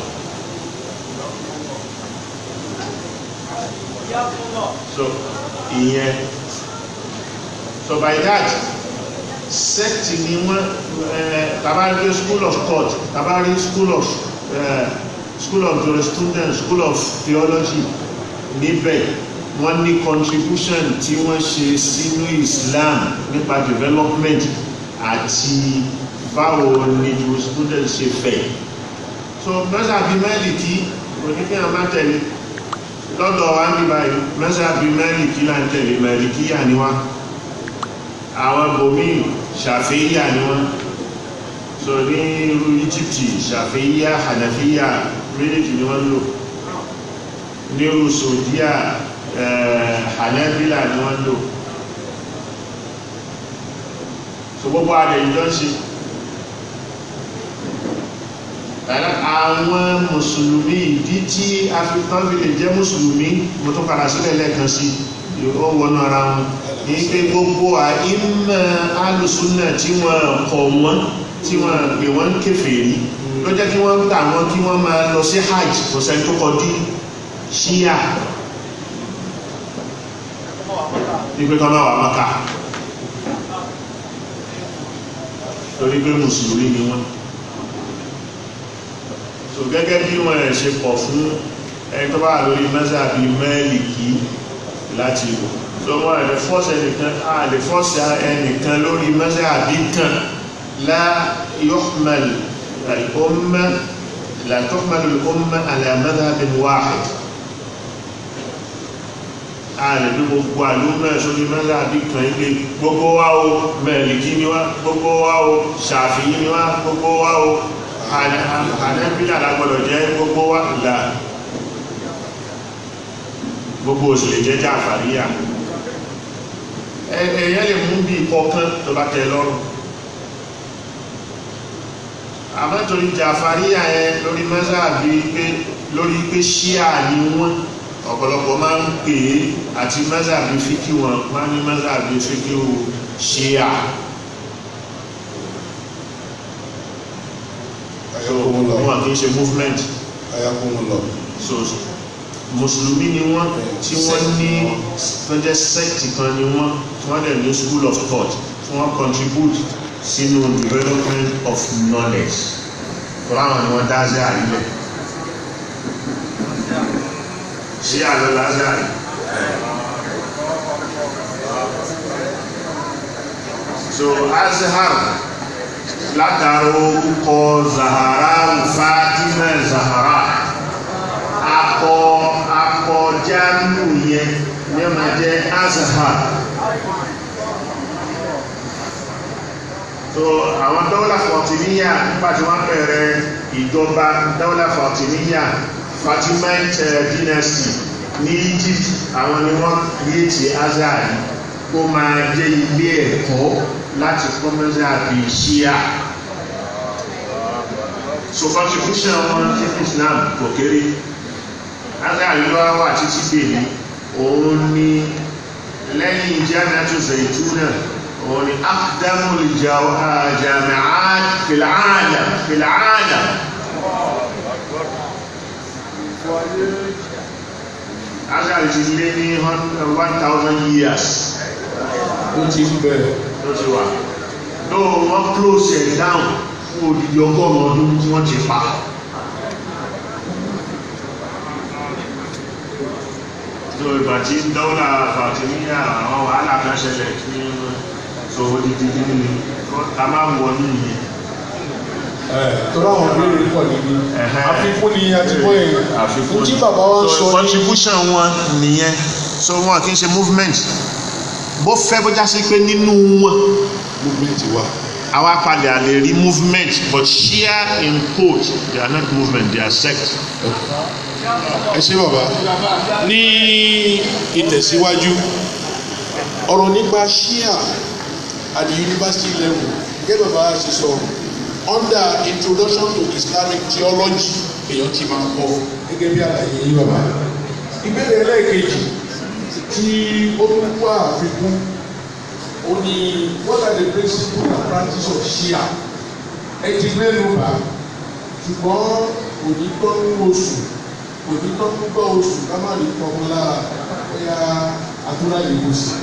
so ìyẹn so by that sect ni wọ́n tabari school of thought tabari school of uh, school of jurisprudence school of theology níbẹ̀ wọ́n ní contribution tí wọ́n ṣe sínú Islam nípa development àti báwo ni jurisprudence ṣe fẹ̀ so mẹ́sàbí Málíkì oníkẹ́yàn má tẹ̀lé lọ́dọ̀ wa ní báyìí mẹ́sàbí Málíkì là ń tẹ̀lé Málíkì yà ni wá àwọn bòmí ṣàfíyà ni wọ́n so ní irú Íjíbítì ṣàfíyà hànàfíyà méjèèjì ni wọ́n lò ní irú Saudiya hànàfíyà ni wọ́n lò so gbogbo àdè ìjọ ṣe àwọn mùsùlùmí ìdí tí african village jẹ́ mùsùlùmí mo tó padà sílẹ̀ lẹ́ẹ̀kan sí ó wọnú ara wọn ní pé gbogbo àìmọ̀ alùsùnà tí wọ́n kọ̀ wọ́n tí wọ́n pè wọ́n kèfèrí ló jẹ́ kí wọ́n tà wọ́n kí wọ́n máa lọ sí hajj kò sẹ́ni tó kọ dí ṣíyà ní pé kọ́ máa wà Mákà torí pé mùsùlùmí ni wọ́n so gẹ́gẹ́ bí wọ́n ẹ̀ ṣe pọ̀ fún ẹni tó bá lórí mẹ́sàbí Málíkì láti lò so wọ́n ẹ̀ lè fọ́ọ̀sì ẹnìkan a lè fọ́ọ̀sì ẹnìkan lórí mẹ́sàbí kan la yuhmal al-umma la tuhmal al-umma ala madhhabin wahid a lè bí gbogbo àlúmọ̀ sórí mẹ́sàbí kan ilé gbogbo wa o Málíkì ni wá gbogbo wa o Ṣàfi'í ni wá gbogbo wa o ànẹ́bílà lágbọ́dọ̀ jẹ́ gbogbo wá ìlà gbogbo òṣèlè jẹ́ Jàfàríyà ẹ̀yẹ́ lè mú bí kọ̀ọ̀kan tó bá tẹ́ lọ́rùn àmọ́torí Jàfàríyà ẹ lórí mẹ́sàbí pé lórí pé ṣíà ni wọ́n ọ̀pọ̀lọpọ̀ máa ń pè é àti mẹ́sàbí fíkí wọn máa ní mẹ́sàbí fíkí ṣíà so wọn kì í ṣe movement ayakumullah so mùsùlùmí ni wọ́n tí wọ́n ní tọ́jẹ́ sect kan ni wọ́n tí wọ́n dẹ̀ ní school of thought tí wọ́n contribute sínú development of knowledge fúláwọn ni wọ́n dá sí àrílẹ̀ ṣé àlọ́ lázàrí so azhar látàrí orúkọ zahara fatima zahara akọ akọ jáàmù yẹn ní ọmọ jẹ azhar so àwọn dọ́wọ́lá fọ̀tìníyà nípa tí wọ́n bẹ̀rẹ̀ ìjọba dọ́wọ́lá fọ̀tìníyà fatimite dynasty ní Egypt àwọn ni wọ́n kìrìtì azhar kó máa jẹ́ ilé ẹ̀kọ́ láti kọ́mẹ́sì àbí ṣíà so contribution wọn sí Islam kò kéré aláàríwá wà títí bèèrè òun ni lẹ́yìn Jami'atu Zaytuna òun ni aqdamul jami'at fil 'alam fil 'alam Azari ti lé ní one thousand years ó ti ń bẹ̀rẹ̀ ló ti wà. Ló wọ́n close ẹ̀ down fún odidi ọgọ́rùn-ún ọdún tí wọ́n ti pa. Ló ìgbà tí dọ́là Fàtíníyà àwọn wàhálà kan ṣẹlẹ̀ tí so odidi nínú ni ká máa ń wọ nínú yẹn. tọ́lá àwọn béèrè pọ̀ níbi Ẹ̀hẹ́. àfikún ni a ti bọ́ yẹn àfikún tí bàbá wa ń So, sọ ní contribution wọn nìyẹn so wọn kì í ṣe movement bó fẹ́ bó já sí pé nínú wọn movement wa àwa padà lè rí movement but share in quote they are not movement they are sect. ẹ ṣé bàbá ní ìtẹ̀síwájú ọ̀rọ̀ nípa ṣíà at the university level gẹ́gẹ́ bàbá ṣe sọ under introduction to Islamic theology èèyàn ti máa kọ́ gẹ́gẹ́ bí àlàyé yìí bàbá ìbéèrè ẹlẹ́ẹ̀kejì tí ó tún wá àfikún ó ní what are the principles and practice of Shia ẹ ti mẹ́nu bá ṣùgbọ́n kò ní tọ́ ń oṣù kò ní tọ́ ń gbọ́ oṣù ká má rí tọmọ lára bóyá àdúrà lè wò sí.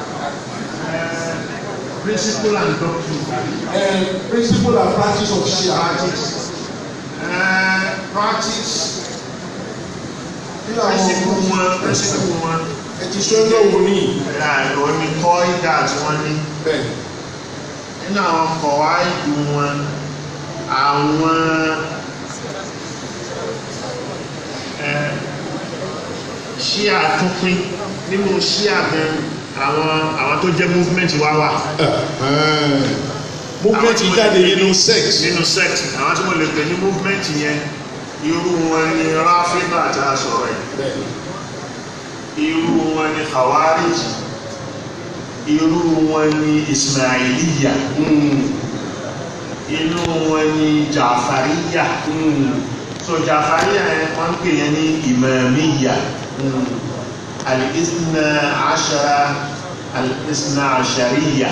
principle and doctrine. ẹ principle and practice of Shia practice. Uh, practice. kí làwọn principle wọn principle wọn. ẹ ti sọ ẹjọ́ wo ní ó ní kọ́ ìdá tí wọ́n ní. bẹ́ẹ̀ nínú àwọn kọ̀wá ìlú wọn àwọn ẹ, ṣíà tún pín nínú ṣíà gan àwọn àwọn tó jẹ́ movement wá wà movement Àwọn tí mo jáde lè pè nínú ní- sex nínú sect àwọn tí mo lè pè ní movement yẹn irú wọn ni ráfíbà tá a sọ̀rọ̀ yìí bẹ́ẹ̀ irú wọn ni khawarij irú wọn ni ismailiya inú wọn ni jafariya so jafariya yẹn wọn ń pè yẹn ní imamiya al-isna ashara al-isna ashariya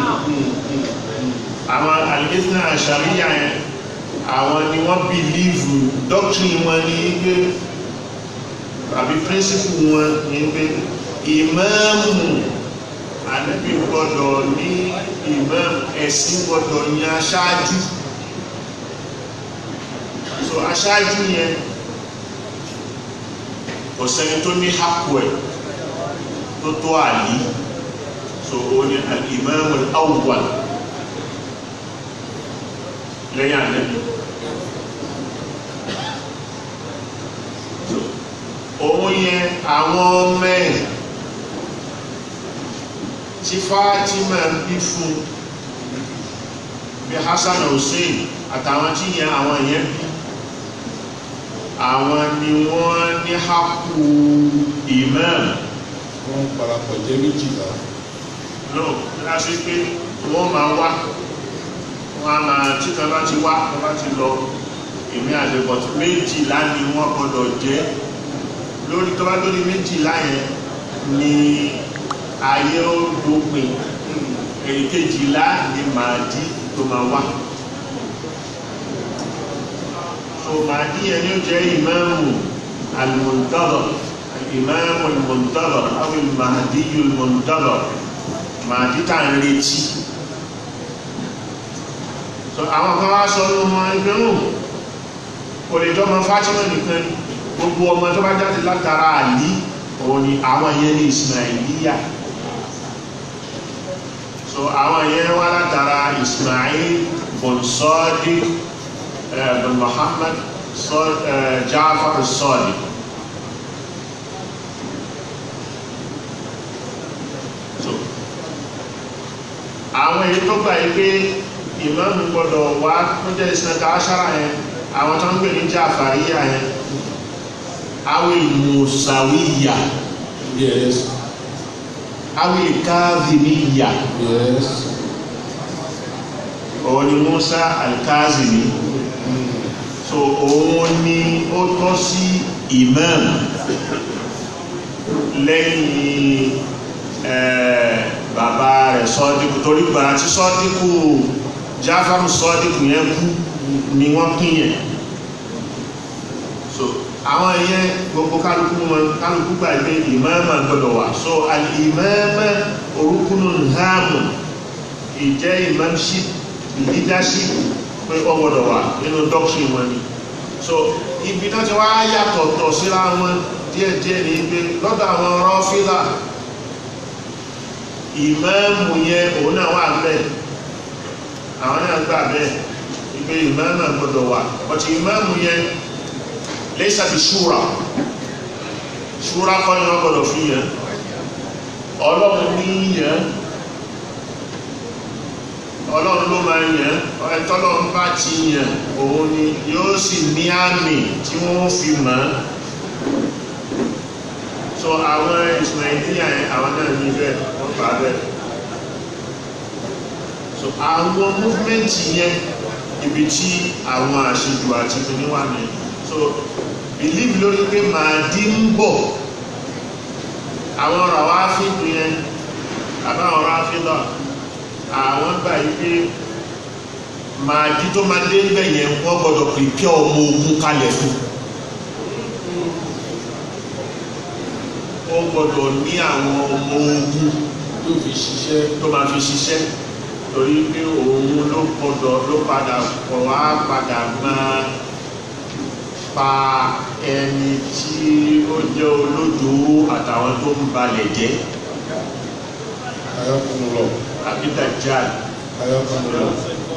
àwọn al-isna ashariya yẹn àwọn ni wọ́n bìlíìfù doctrine wọn ni pé àbí principle wọn ni pé ìmáàmù ànábì gbọ́dọ̀ ní ìmáàmù ẹ̀sìn gbọ́dọ̀ ní aṣáájú so aṣáájú yẹn kò sẹ́ni tó ní hapò ẹ̀ tó tó àlí so ó ní al-ìmáàmù al-awwal lẹ́yìn ànábì òun yẹn àwọn ọmọ ẹ̀ tí Fátímà ń bí fún bí Hassan Hussein àtàwọn tí yẹn àwọn yẹn bí àwọn ni wọ́n ní hákù imam wọ́n parapọ̀ jẹ́ méjìlá no láti pé wọ́n máa wá wọ́n á máa tí kan bá ti wá kan bá ti lọ èmi àdébọ̀tí méjìlá ni wọ́n gbọ́dọ̀ jẹ́ lórí tó bá lórí méjìlá yẹn ni ayé ó dópin èyí kejìlá ni màdí tó máa wá so màdí yẹn ni ó jẹ́ ìmáàmù al-muntazar ìmáàmù al-muntazar àwọn màdí al-muntazar màdí tá à ń retí so àwọn kan wá sọ ní ọmọ ẹgbẹ́ náà kò lè jọmọ Fátímà nìkan ni gbogbo ọmọ tó bá jáde látara àlí òun ni àwọn yẹn ní Ismailiya so àwọn yẹn wá látara Ismail bin Sadiq eh, bin Muhammad Sa- eh, Ja'far Sadiq so àwọn èyí tó gbà yí pé ìmáàmù gbọdọ̀ wá tó jẹ́ ìsinmi aṣára yẹn àwọn tó ń gbé ní Jàfàríyà yẹn awi musawiya yes awi kazimiya yes òun ni Musa alkazimi so òun ni ó tọ́ sí imam lẹ́yìn eh, bàbá rẹ̀ sọ́díkù torí gbàrà tí sọ́díkù jáfàmù sọ́díkù yẹn kú ni wọ́n pín yẹn so àwọn ìyẹn gbogbo kálukú wọn kálukú gbà pé ìmáàmà gbọdọ̀ wà so al-imama orúkúnù hàmù ìjẹ́ imamship leadership pé ó gbọdọ̀ wà nínú doctrine wọn ni so ibi náà ti wá yàtọ̀ tọ̀ síra wọn díẹ̀díẹ̀ ní pé lọ́dọ̀ àwọn rọ́fílà ìmáàmù yẹn òun náà wà bẹ́ẹ̀ àwọn náà gbà bẹ́ẹ̀ ìgbé ìmáàmù gbọdọ̀ wà ọ̀tí ìmáàmù yẹn lẹ́sà fi ṣúra ṣúra kọ́ ni wọ́n gbọdọ̀ fi yẹn ọlọ́run ní yẹn ọlọ́run ló máa yẹn ẹ̀tọ́lọ́run bá ti yẹn òun ni yóò sì ní àmì tí wọ́n fi mọ̀ ọ́ so àwọn ìsìnàìjíríà yẹn àwọn náà ní bẹ́ẹ̀ wọ́n gbà bẹ́ẹ̀ so àwọn múfẹ́ǹtì yẹn ibi tí àwọn àṣejù àti ìpínlẹ̀ wà ní so believe lórí pé màdí ń bọ̀ àwọn ọ̀rọ̀ wá fíìmù yẹn àbáwọn ọ̀rọ̀ àfíìlọ̀ àwọn gbà yí pé màdí tó máa dé bẹ̀ yẹn wọ́n gbọ́dọ̀ pèpè ọmọ ogun kalẹ̀ fún ó gbọ́dọ̀ ní àwọn ọmọ ogun tó fi ṣiṣẹ́ tó máa fi ṣiṣẹ́ torí pé òun ló gbọ́dọ̀ ló padà pọ̀ wá padà máa pa ẹni tí ó jẹ́ olódò àtàwọn tó ń balẹ̀ jẹ́ ayọ́kùnrin àbídàjáde ayọ́kùnrin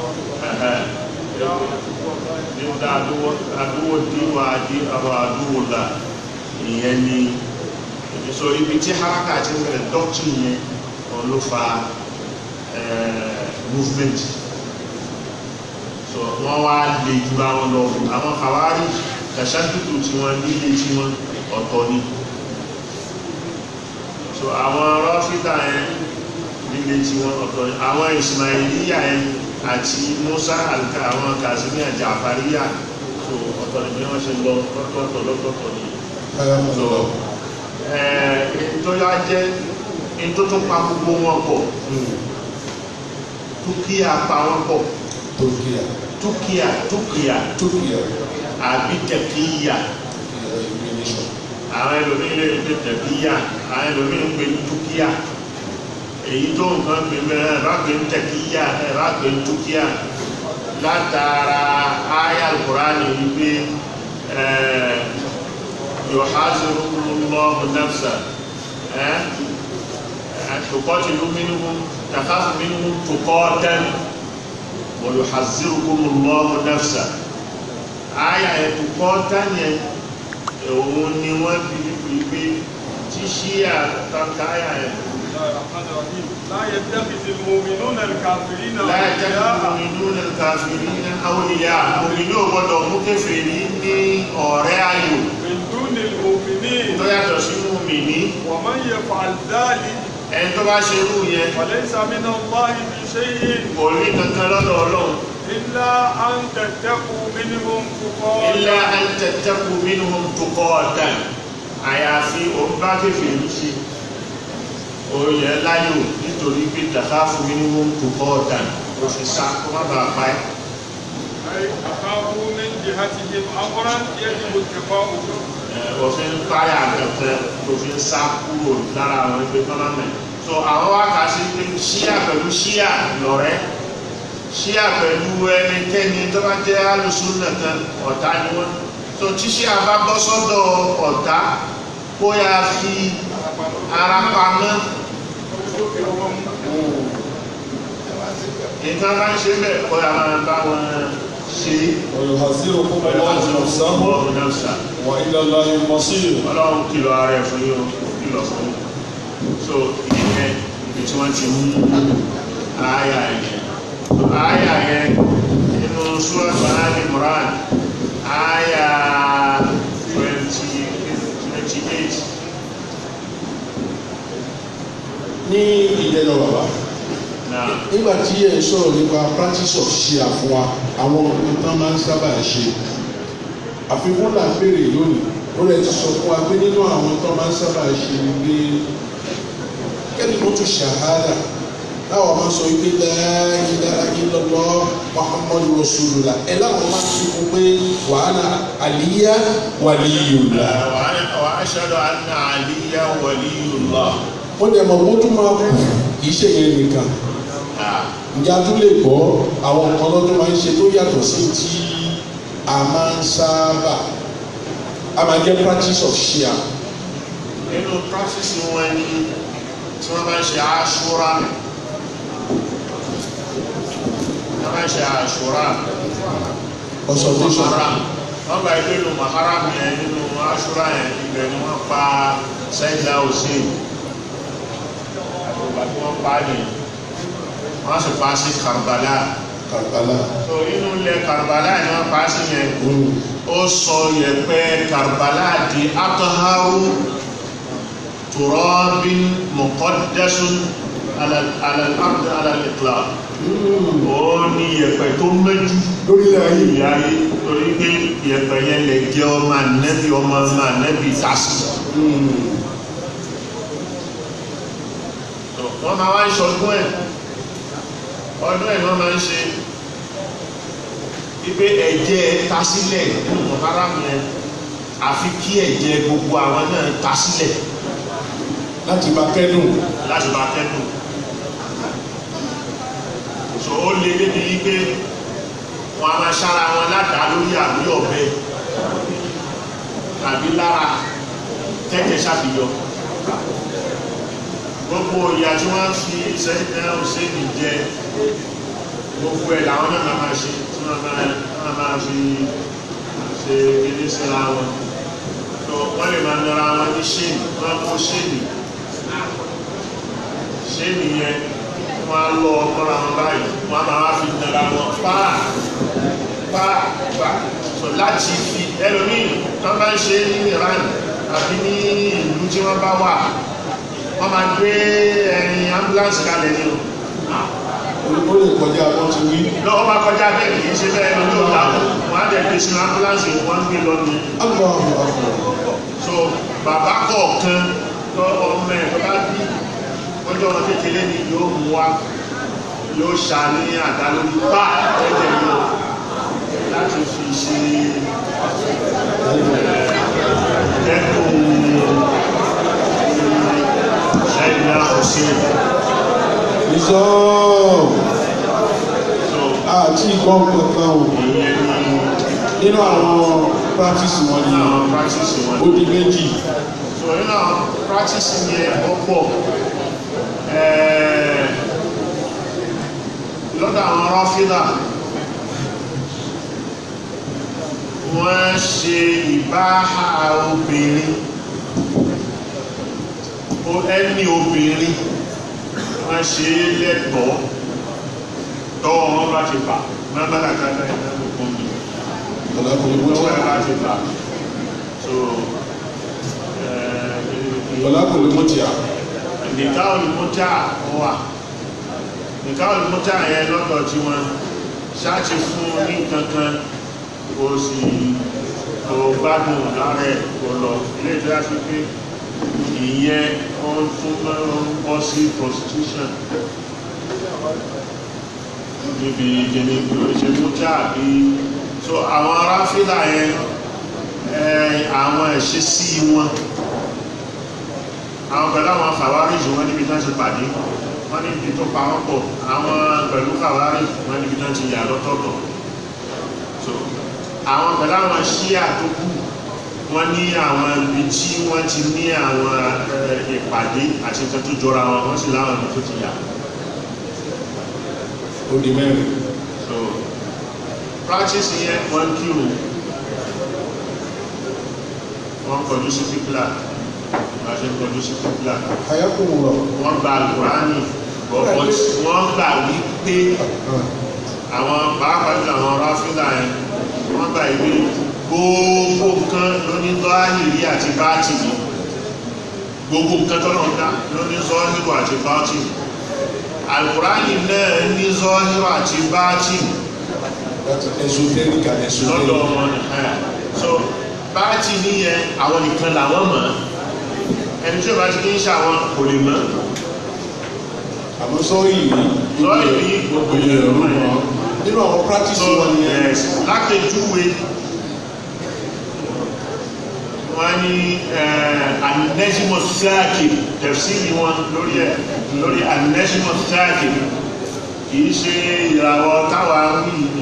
nígbà àdúwò díwà dí àwọn àdúwò là ìyẹn ni so ibi tí haraka ti ń bẹ̀rẹ̀ doctrine yẹn wọn ló fa movement so wọ́n wá lè jura wọn lọ àwọn kàwárí tàṣàdùkù tí wọ́n nílé tí wọ́n ọ̀tọ̀ ni so àwọn rọ́fíta yẹn nílé tí wọ́n ọ̀tọ̀ ni àwọn ismailiya yẹn àti musa alka àwọn kazimi àti àfàríyà so ọ̀tọ̀ ni bí wọ́n ṣe lọ lọ́tọ̀ọ̀tọ̀ lọ́tọ̀ọ̀tọ̀ ni ayọ́kùnrin ẹ̀ẹ́ tó yá jẹ́ in tó tún pa gbogbo wọn pọ̀ túkíà pa wọn pọ̀ Turkiya túkíà túkíà Turkiya àbí tẹ̀kíyà ìgbìnìṣọ̀ àwọn ẹlòmíín lè pè tẹ̀kíyà àwọn ẹlòmíín ń pè ní túkíà èyí tó nǹkan pè mẹ́rin ẹ̀ bá pè ní tẹ̀kíyà ẹ̀ bá pè ní túkíà látara áyà Al-Qur'ani wípé ẹ̀ẹ́ yuhazirukumullahu nafsa ẹ̀ tuqatilu minhum takhafu minhum tuqatan wa yuhazirukumullahu nafsa àyà ẹ̀ tuqatan yẹn òun ni wọ́n fi pé tí ṣíà tàbí àyà ẹ̀ لا يتخذ المؤمنون الكافرين láyé jẹ́ أولياء mu'minuna al-kafirina awliya mòmìnì ò gbọ́dọ̀ mú kèfèrí ní ọ̀rẹ́ ayò من دون المؤمنين tó yàtọ̀ sí mòmìnì ومن يفعل ذلك ẹni tó bá ṣe irú yẹn فليس من الله في شيء kò rí kankan lọ́dọ̀ ọlọ́run إلا أن تتقوا منهم illa تقاتا an tattaqu minhum tuqatan àyàfi òun bá kèfèrí ṣe òye láyò nítorí pé takhafu minhum tuqatan ó fi sá kó má bàa pa ẹ́ أي أخافوا من جهتهم أمرا يجب اتقاؤه òfin páyà kẹfẹ òfin sá kúrò lára àwọn ẹgbẹ́ tọ́lámẹ̀ so àwọn wá kà sí pé ṣíà pẹ̀lú ṣíà lọ̀rẹ́ ṣíà pẹ̀lú ẹnikẹ́ni tó bá jẹ́ alùsùnà kan ọ̀tá ni wọ́n so tí ṣíà bá bọ́ sọ́dọ̀ ọ̀tá kó yá fi ara pamọ́ nǹkan bá ń ṣe bẹ́ẹ̀ kó yá máa bá wọn ṣe ويحذركم pẹ̀lú الله àti نفسه ọ̀pọ̀ náà وإلى الله المصير ọlọ́run kìlọ̀ ara ẹ̀ fún yíò kìlọ̀ fún yíò so ìyẹn ibi tí wọ́n ti mú àáyà yẹn so àáyà yẹn nínú Surat Ali Imran àáyà 28 ní ìdẹ́nà bàbá náà nígbà tí ẹ ń sọ̀rọ̀ nípa practice of ṣíà fún wa àwọn nǹkan tán máa ń sábà ṣe àfikún là ń béèrè lónìí ó lè ti sọ fún wa pé nínú àwọn tán máa ń sábà ṣe ni pé kẹ́ni tó tún ṣàhádà táwọn máa sọ wípé la ilaha illallah muhammadu rasulullah ẹ láwọn máa fi kún pé wàhálà àlíyá waliyullah. wa ashhadu anna aliyan waliyullah. wọ́n dẹ̀ mọ̀ wọ́n tún máa kú kì í ṣe yẹn nìkan ǹjẹ́ a tún lè gbọ́ àwọn nǹkan lọ́dún máa ń ṣe tó yàtọ̀ sí tí a máa ń sábà a máa jẹ́ practice of shia nínú practice wọn ni tí wọ́n máa ń ṣe aṣúra wọ́n máa ń ṣe aṣúra consultation maharam wọ́n gba ilé ìlú maharam yẹn nínú aṣúra yẹn ibẹ̀ ni wọ́n pa sẹ́yìnlá hussein àgbègbè tí wọ́n pa ni wọ́n sì pa sí karbala kàkàlà so inú ilẹ̀ karbala ni wọ́n pa sí yẹn Mm. ó sọ yẹ̀pẹ̀ karbala di ataharu turabin muqaddasun ala ala al-ard ala al-itlaq ó ní yẹ̀pẹ̀ tó mẹ́jú lórílẹ̀ ayé ìyá ayé torí pé yẹ̀pẹ̀ yẹn lè jẹ́ ọmọ ànẹ́bí ọmọ ọmọ ànẹ́bí tásì wọ́n máa wá ń ṣọdún ẹ̀ ọdún ẹ̀ wọ́n máa ń ṣe wípé ẹ̀jẹ̀ ta sílẹ̀ nínú mọ̀háràmù yẹn àfi kí ẹ̀jẹ̀ gbogbo àwọn náà ta sílẹ̀ láti bá kẹ́dùn láti bá kẹ́dùn so ó lé débi wípé wọn a máa ṣára wọn ládàá lórí àbí ọ̀bẹ tàbí lára tẹ́tẹ̀ ṣàfihàn gbogbo ìyà tí wọ́n fi sẹ́yìn náà ṣéèdì jẹ gbogbo ẹ̀ làwọn náà máa ṣe tí wọ́n máa wọ́n máa fi ṣe ilé síra wọn tó wọ́n lè máa nara wọn ní ṣéèdì wọ́n kó ṣéèdì ṣéèdì yẹn wọ́n á lọ ọmọra wọn báyìí wọ́n á máa wá fi nara wọn páà páà páà so láti fi ẹlòmíì tó bá ń ṣe ní Iran àbí ní ìlú tí wọ́n bá wà wọ́n máa gbé ẹ̀yìn ambulance kalẹ̀ ní o ó lè kọjá bó ti wí. lọ́wọ́ bá kọjá bẹ́ẹ̀ kìí ṣe bẹ́ẹ̀ lọ yóò ta wọ́n á dẹ̀ gbé sínú ambulance wọ́n ń gbé lọ ní Allahu Akbar. so bàbá kọ̀ọ̀kan tó ọmọ ẹ̀ tó bá bí ọjọ́ ọmọ kékeré ni yóò mú wa yóò ṣà ní àdá lórí bá ẹ̀jẹ̀ yóò láti fi ṣe dẹ́kun ṣẹ́yìn náà kò sí Ìsọ́ so àti ìgbọ́n kankan o ìyẹn ni nínú àwọn practice wọn ni àwọn practice wọn. ó di méjì. so nínú àwọn practice yẹn ó pọ̀ ẹ̀ẹ́ lọ́dọ̀ àwọn rọ́fídà wọ́n ṣe ìbáhà obìnrin ó ẹni obìnrin wọ́n ṣe é lẹ́tọ̀ọ́ tọ́wọ́ wọn bá ti bà mẹ́bàá kàkàtà ìdájọ́ fún mi Ọ̀làkùnrin mú tọ́wọ́ ẹ̀ bá tíà. ti bà so ẹ̀ẹ́ Ọ̀làkùnrin mú tíà. nìká olùmọ́tà wà nìká olùmọ́tà yẹn lọ́dọ̀ tí wọ́n ṣáàtì fún ní kankan kò sì kò gbádùn lára ẹ̀ kò lọ ilé ìjọba sí pé ìyẹn ó ń tún máa ń bọ́ sí prostitution níbi ìgbìmọ̀ ìgbìmọ̀ ṣe mọ́tà bí so àwọn aráfíà yẹn ẹ̀ àwọn ìṣesí wọn àwọn pẹ̀lú àwọn kàwáríjì wọ́n níbi tán ti pàdé wọ́n níbi tó pa wọ́n pọ̀ àwọn pẹ̀lú kàwáríjì wọ́n níbi tán ti yà lọ́tọ̀ọ̀tọ̀ so àwọn pẹ̀lú àwọn ṣíà tó kù wọ́n ní àwọn ibi tí wọ́n ti ní àwọn eh, ìpàdé àti nǹkan tó jọra wọn wọ́n sì láwọn ibi tó ti yà Ó di mẹ́rin. so practice yẹn wọ́n kírun wọ́n kọjú sí fífúlà wọ́n ṣe kọjú sí fífúlà Àyàkùn rọ̀. wọ́n gba alukurani bọ̀bọ̀ wọ́n gbà wípé àwọn pàápàá jù àwọn ráfíńdà yẹn wọ́n gbà wípé gbogbo nǹkan ló ní zọ́hìrì àti bátìnì gbogbo nǹkan tó lọ́n dá ló ní zọ́hìrì àti bátìnì alukurani náà ní zọ́hìrì àti bátìnì That's esoteric and lọ́dọ̀ esoteric. wọn ẹ̀ so bátìnì yẹn àwọn nìkan làwọn mọ̀ ẹni tí ó bá ti ní ṣàwọn kò lè mọ̀ àmọ́ sọ́ọ̀yì ní Sọ́ọ̀lì ní gbogbo ìpele èèyàn ìlú ló mọ̀ wọn nínú àwọn practice so wọn nìyẹn yes lápèjúwe wọ́n ní anẹ́sìmọ̀ sáàkì tẹ̀síìlì wọn lórí ẹ̀ lórí anẹ́sìmọ̀ sáàkì kìí ṣe ìràwọ̀ táwa wí ní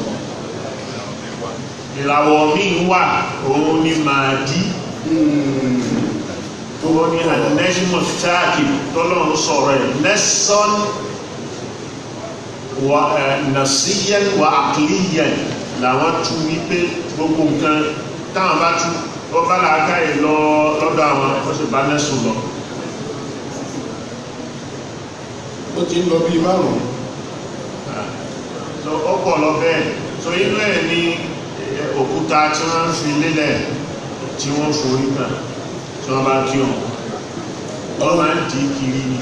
ìràwọ̀ míì wà òun ni màdí òun ni anẹ́sìmọ̀ sáàkì tọ́lọ́run sọ̀rọ̀ ẹ̀ nẹ́sọ́n wa nasiyan wa akiliyan làwọn tu wípé gbogbo nǹkan táwọn bá tu ó bá làákà yìí lọ lọ́dọ̀ àwọn ó sì bá nẹ́sùn lọ. ó ti ń lọ bíi márùn-ún so ó pọ̀ lọ bẹ́ẹ̀ so inú ẹ̀ ní eh, òkúta tí wọ́n ń fi lélẹ̀ tí wọ́n forí kàn tí wọ́n bá kí wọn wọ́n máa ń dì í kiri ni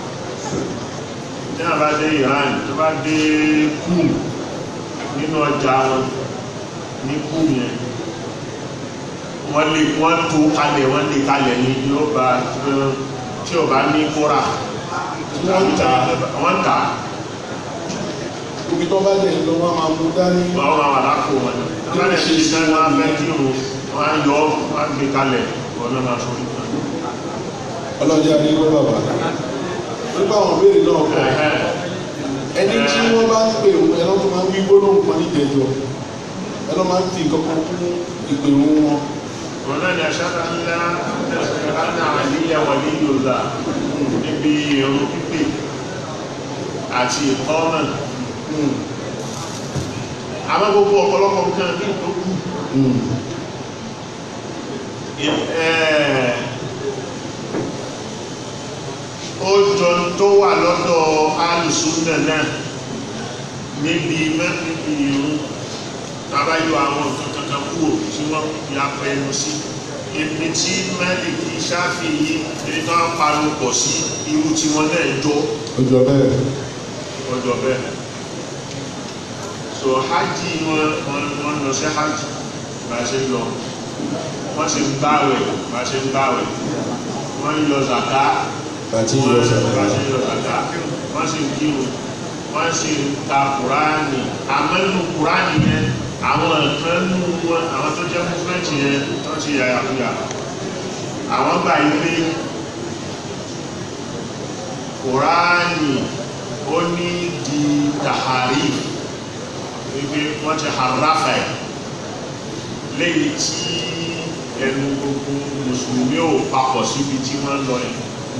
tí wọ́n bá dé Iran tó bá dé Kum nínú ọjà wọn ní Kum yẹn wọ́n lè wọ́n tó kalẹ̀ wọ́n lè kalẹ̀ ní yóò bá tí ò bá ní kóra wọ́n ń tà á. wọ́n tà á ibi tó bá dẹ̀ lọ wọn máa mú dání wọ́n máa wà lápò wọn wọ́n lè ṣe iṣẹ́ wọn abẹ́ kí òun wọ́n á yọ wọ́n á gbé kalẹ̀ wọ́n náà máa forí kan. ọlọ́dẹ adéwọ́ bàbá nípa àwọn béèrè náà kọ ẹni tí wọ́n bá ń pè òun ẹ̀rọ tó máa ń wí gbólóhùn kan níjẹ̀jọ́ ẹ̀rọ máa ń fi nǹkan kan kún ìpè òun wọn wọn náà ní aṣáájú ńlá ẹ̀rọ àlíyá wà ní yorùbá níbi ìrún pípé àti ìkọ́nà àmọ́ gbogbo ọ̀pọ̀lọpọ̀ nǹkan ní ìtókù ó jọ tó wà lọ́dọ̀ alùsùnà náà níbi mẹ́fìdì ìrún tàbáyọ àwọn nǹkan kankan kúrò tí wọ́n fi apẹnu sí ibi tí mẹ́lìkì sáfìyí ibi tó ń pariwo pọ̀ sí irú tí wọ́n náà jọ ọjọ́ bẹ́ẹ̀ ọjọ́ bẹ́ẹ̀ so hajj wọn wọn wọn lọ sí hajj bá ṣe ń lọ wọ́n sì ń gbààwẹ̀ bá ṣe ń gbààwẹ̀ wọ́n ń yọ zaka àti wọ́n ìyọ̀sà bá ṣe ń yọ zaka wọ́n sì ń kírun wọ́n sì ń ka kuraani àmọ́ nínú kuraani yẹn àwọn kan nínú wọn àwọn tó jẹ́ mufẹ́ntì yẹn tó ti yàyà kúyà àwọn gbà yí pé kuraani ó ní di tahari wípé wọ́n ti harafa ẹ̀ lẹ́yìn tí ẹnu gbogbo mùsùlùmí ò papọ̀ síbi tí wọ́n lọ yẹn.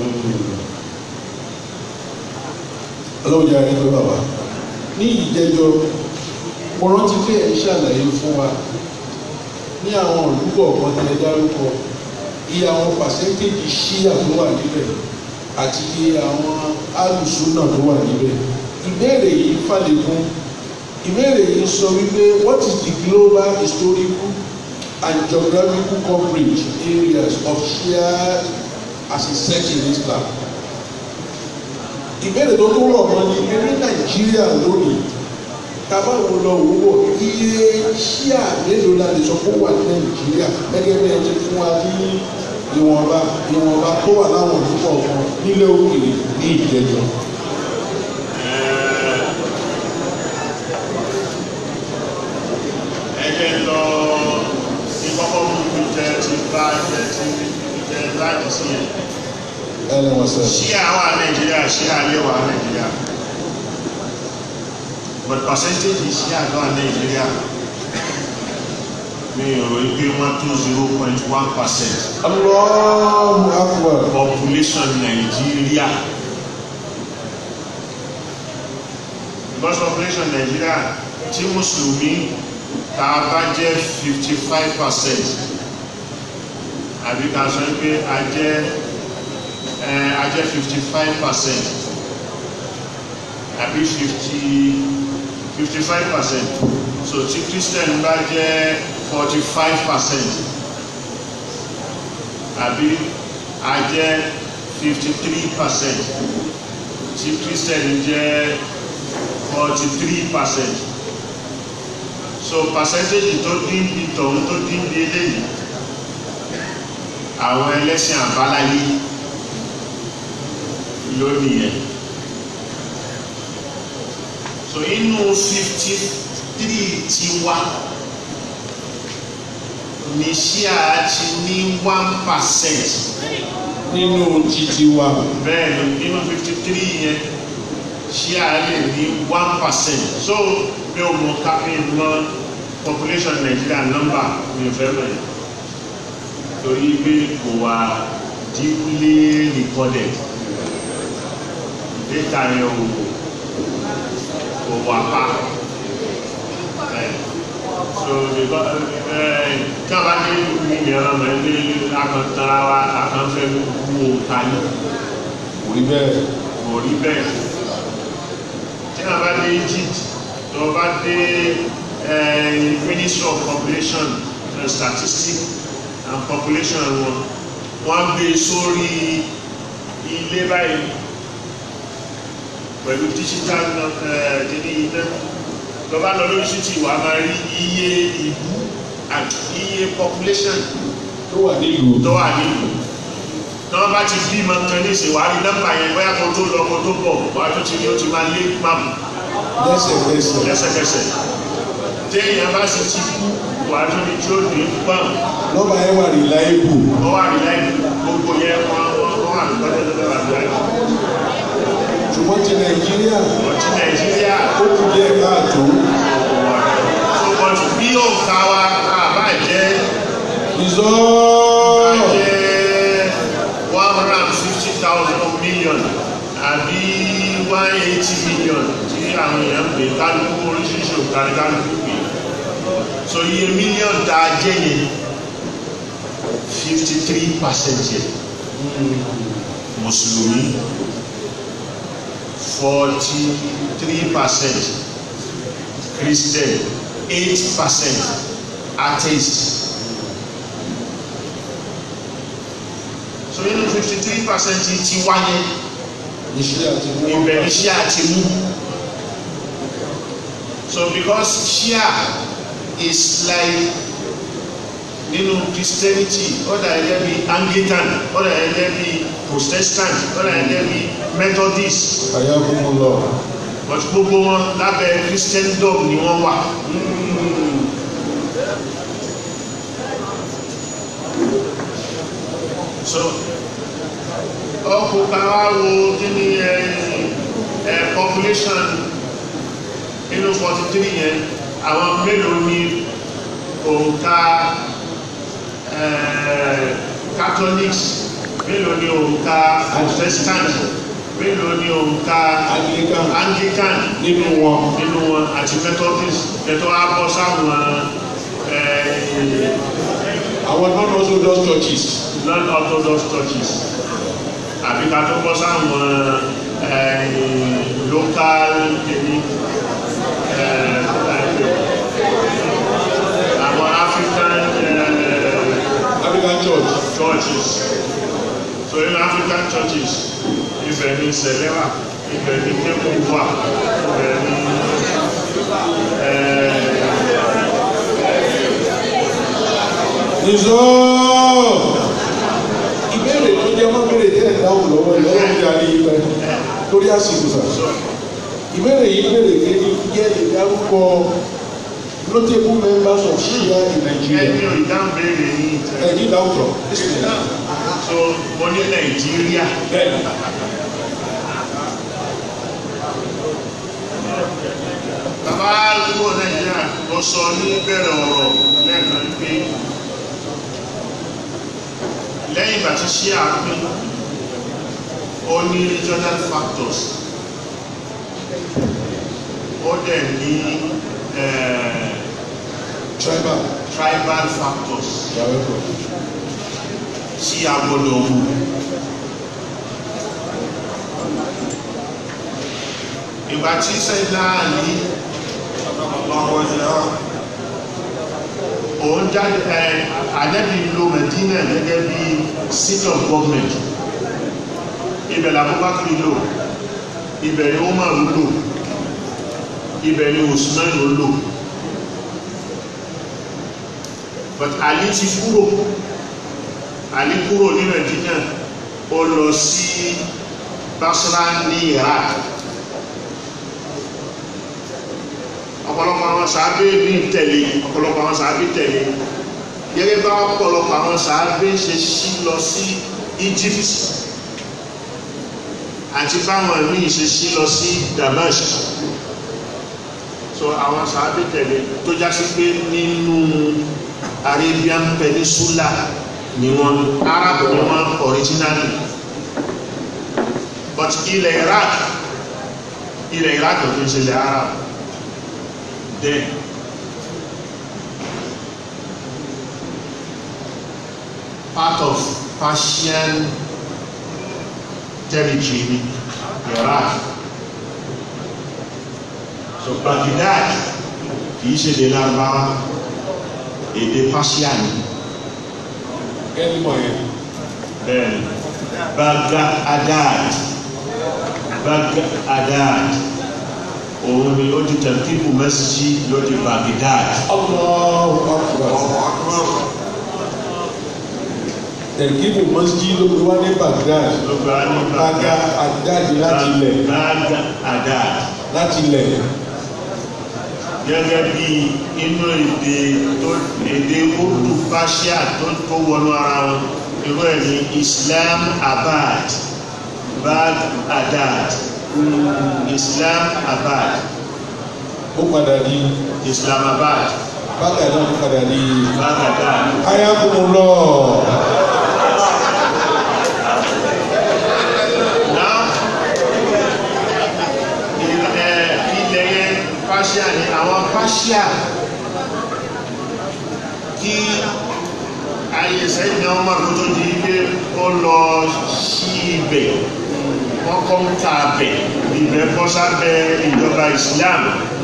ọlọ́run jẹ́ àríkọ́ bàbá ní ìjẹjọ́ mo rántí pé ẹ̀ ń ṣàlàyé fún wa ní àwọn olùkọ́ ọ̀kan tí ẹ dárúkọ iye àwọn pàṣẹ́ntéèjì ṣíyà tó wà níbẹ̀ àti iye àwọn alùsùnà tó wà níbẹ̀ ìbéèrè yìí fàlékún ìbéèrè yìí sọ wípé what is the global historical and geographical coverage areas of Shia as a sect in Islam ìbéèrè tó tó rọ̀ mọ́ ni pé ní nàìjíríà lónìí tábàwò lọ wò wò iye ṣíà mélòó la lè sọ pé ó wà ní nàìjíríà gẹ́gẹ́ bí ẹ ti fún wa ní ìwọ̀nba ìwọ̀nba tó wà láwọn òdúpọ̀ kan nílé òkèèrè ní ìjẹjọ. ẹgbẹ́ lọ sí kọ́kọ́ mú mi jẹ ti bá jẹ ti jẹ láti sí ẹ̀. ẹ lẹ́wọ̀n sẹ́. Ṣíà wà Nàìjíríà, Ṣíà lè wà Nàìjíríà. But percentage Ṣíà lọ wà Nàìjíríà mi ò rò pé wọ́n tó zero point one percent Allahu akbar. population Nàìjíríà. Because population Nàìjíríà tí Mùsùlùmí tá a bá jẹ́ fifty five percent àbí ká sọ pé a jẹ́ ẹ a jẹ́ fifty five percent àbí fifty fifty five percent so tí Christian bá jẹ́ forty five percent àbí a jẹ́ fifty three percent tí Christian jẹ́ forty three percent so percentage tó dín bí tọ̀hún tó dín bí eléyìí àwọn ẹlẹ́sìn àbáláyé lónìí yẹn so inú fifty three tiwa ní ṣíà ti ní one percent nínú títí wa bẹ́ẹ̀ ni nínú fifty three yẹn ṣíà lè ní one percent so bí o mọ káfíń mọ population Nigeria number ní ìfẹ́ mẹ́rin torí pé kò wá deeply recorded data yẹn ò kò wá pa ẹ so because ẹ kí a bá dé ní ìyàrá mọ ẹ ní akantara wa akanfẹ wo ta ní kò rí bẹ́ẹ̀ kò rí bẹ́ẹ̀ tí a bá dé Egypt tó o bá dé ẹ Ministry of Population and Statistics and Population wọn wọ́n gbé sórí ilé báyìí pẹ̀lú digital ẹ̀ẹ́dẹ́ni iná tó bá lọ lórí títì wà máa rí iye ìlú àti iye population tó wà nílùú tó wà nílùú tí wọ́n bá ti bí ìmọ̀ kan ní ìsìn wàá rí nọ́mbà yẹn bóyá kó tó lọ kó tó bọ̀ wàá tó ti rí ó ti máa lé máàmù lẹ́sẹ̀kẹsẹ̀ lẹ́sẹ̀kẹsẹ̀ téèyàn bá sì ti kú wàá tó ní tí ó dé pàm nọ́mbà yẹn wà reliable wọ́n wà ní láì gbogbo yẹn wọ́n wọ́n wọ́n wà ní pẹ́ẹ́tẹ́ tó wà ní láì ṣùgbọ́n ti nàìjíríà ọtí nàìjíríà ó kù díẹ̀ káàtó tó bọ́tù bí òǹkà wa àbá jẹ́ ìzọ́ jẹ́ one hundred and fifty thousand million àbí one eighty million tí àwọn èèyàn pè kálukú oríṣiríṣi òǹkà ní kálukú pè so iye mílíọ̀nù tá a jẹ́ yẹn fifty three percent yẹn mùsùlùmí forty three percent christian eight percent atheist so nínú fifty three percent ti wáyé iṣẹ́ àti ibẹ̀ ní ṣíà ti mú so because ṣíà is like nínú christianity ó dà gẹ́gẹ́ bí anglican ó dà gẹ́gẹ́ bí protestant ó dà gẹ́gẹ́ bí methodist àyàkùnkùn lọ but gbogbo wọn lábẹ́ christendom ni wọ́n wà. so ọkùnrin kan wá wo kí ni ẹ ẹ population nínú forty three yẹn àwọn mélòó ni òǹkà ẹ catholics mélòó ni òǹkà protestant mélòó ni òǹkà Anglican. anglican nínú wọn nínú wọn àti methodist ẹ̀tọ́ á bọ́ sáwọn ẹ àwọn non-orthodox churches non-orthodox churches àbí ká tó bọ́ sáwọn eh, local kìíní eh, àwọn African eh, African church churches so in African churches ibẹ̀ ni sẹ̀lẹ́wà ibẹ̀ ni kékun wà ibẹ̀ ni eh, ìzọ́ ìbéèrè tó jẹ́ mọ́ béèrè tẹ́ ẹ̀ dáhùn lọ́wọ́ ẹ̀ lọ́wọ́ ìjà ní ibẹ̀ torí àsìkò sà ìbéèrè yìí béèrè pé ní jẹ́ ìdárúkọ notable members of Shia in Nigeria ẹni ò ìdáhùn béèrè yìí tẹ́ ẹ̀yìn dáhùn tọ̀ so mo ní Nàìjíríà. bẹ́ẹ̀ bàbá àdúgbò nàìjíríà lọ sọ ní bẹ̀rẹ̀ ọ̀rọ̀ lẹ́ẹ̀kan pé lẹ́yìn ìgbà tí ṣí àpín ó ní regional factors ó dẹ̀ ní eh, tribal tribal factors yàrá ẹ̀kọ́ tí a gbọ́dọ̀ wù ìgbà tí sẹ́dá ní òun jáde ẹ àdẹ́bí lo Medina gẹ́gẹ́ bí seat of government ibẹ̀ l'Abubakar lò ibẹ̀ ni Umar lò ibẹ̀ ni Usman lò but Ali ti kúrò Ali kúrò ní Medina ó lọ sí Basra ní Iraq ọ̀pọ̀lọpọ̀ àwọn sàábé ní tẹ̀lé ọ̀pọ̀lọpọ̀ àwọn sàábé tẹ̀lé gẹ́gẹ́ bá ọ̀pọ̀lọpọ̀ àwọn sàábé ṣe ṣí lọ sí Egypt àti báwọn míì ṣe ṣí lọ sí Damascus so àwọn sàábé tẹ̀lé tó já sí pé nínú Arabian Peninsula ni wọ́n Arab ni wọ́n originally but ilẹ̀ Iraq ilẹ̀ Iraq ló fi ń ṣe ilẹ̀ Arab then part of Persian territory ni Iraq so Baghdad kìí ṣe èdè Lárúbáwá èdè Persia ni kẹ́ni mọ̀ yẹn bẹ́ẹ̀ni Baghdad Baghdad òun ni ó di tẹ̀kíkù mẹ́sìsì ló di Baghdad Allahu Akbar tẹ̀kíbù mọ́síjì ló fi wá ní Baghdad ló gba ní Baga àdáàdì láti ilẹ̀ Baghdad láti ilẹ̀ gẹ́gẹ́ bí inú èdè tó èdè Urdu Persia tó tó wọnú ara wọn irú ẹ̀ ní Islam Abad Baghdad Islam Abad ó padà di Islamabad Baga náà ó padà di Baghdad ayakumullah now ilẹ̀ ilẹ̀ yẹn Persia ni àwọn Persia kí ayé sẹ́yìn ọmọ tó tó di pé ó lọ sí ibẹ̀ wọ́n kọ́ ń ta abẹ̀ ibẹ̀ kọ́ sábẹ́ ìjọba Islam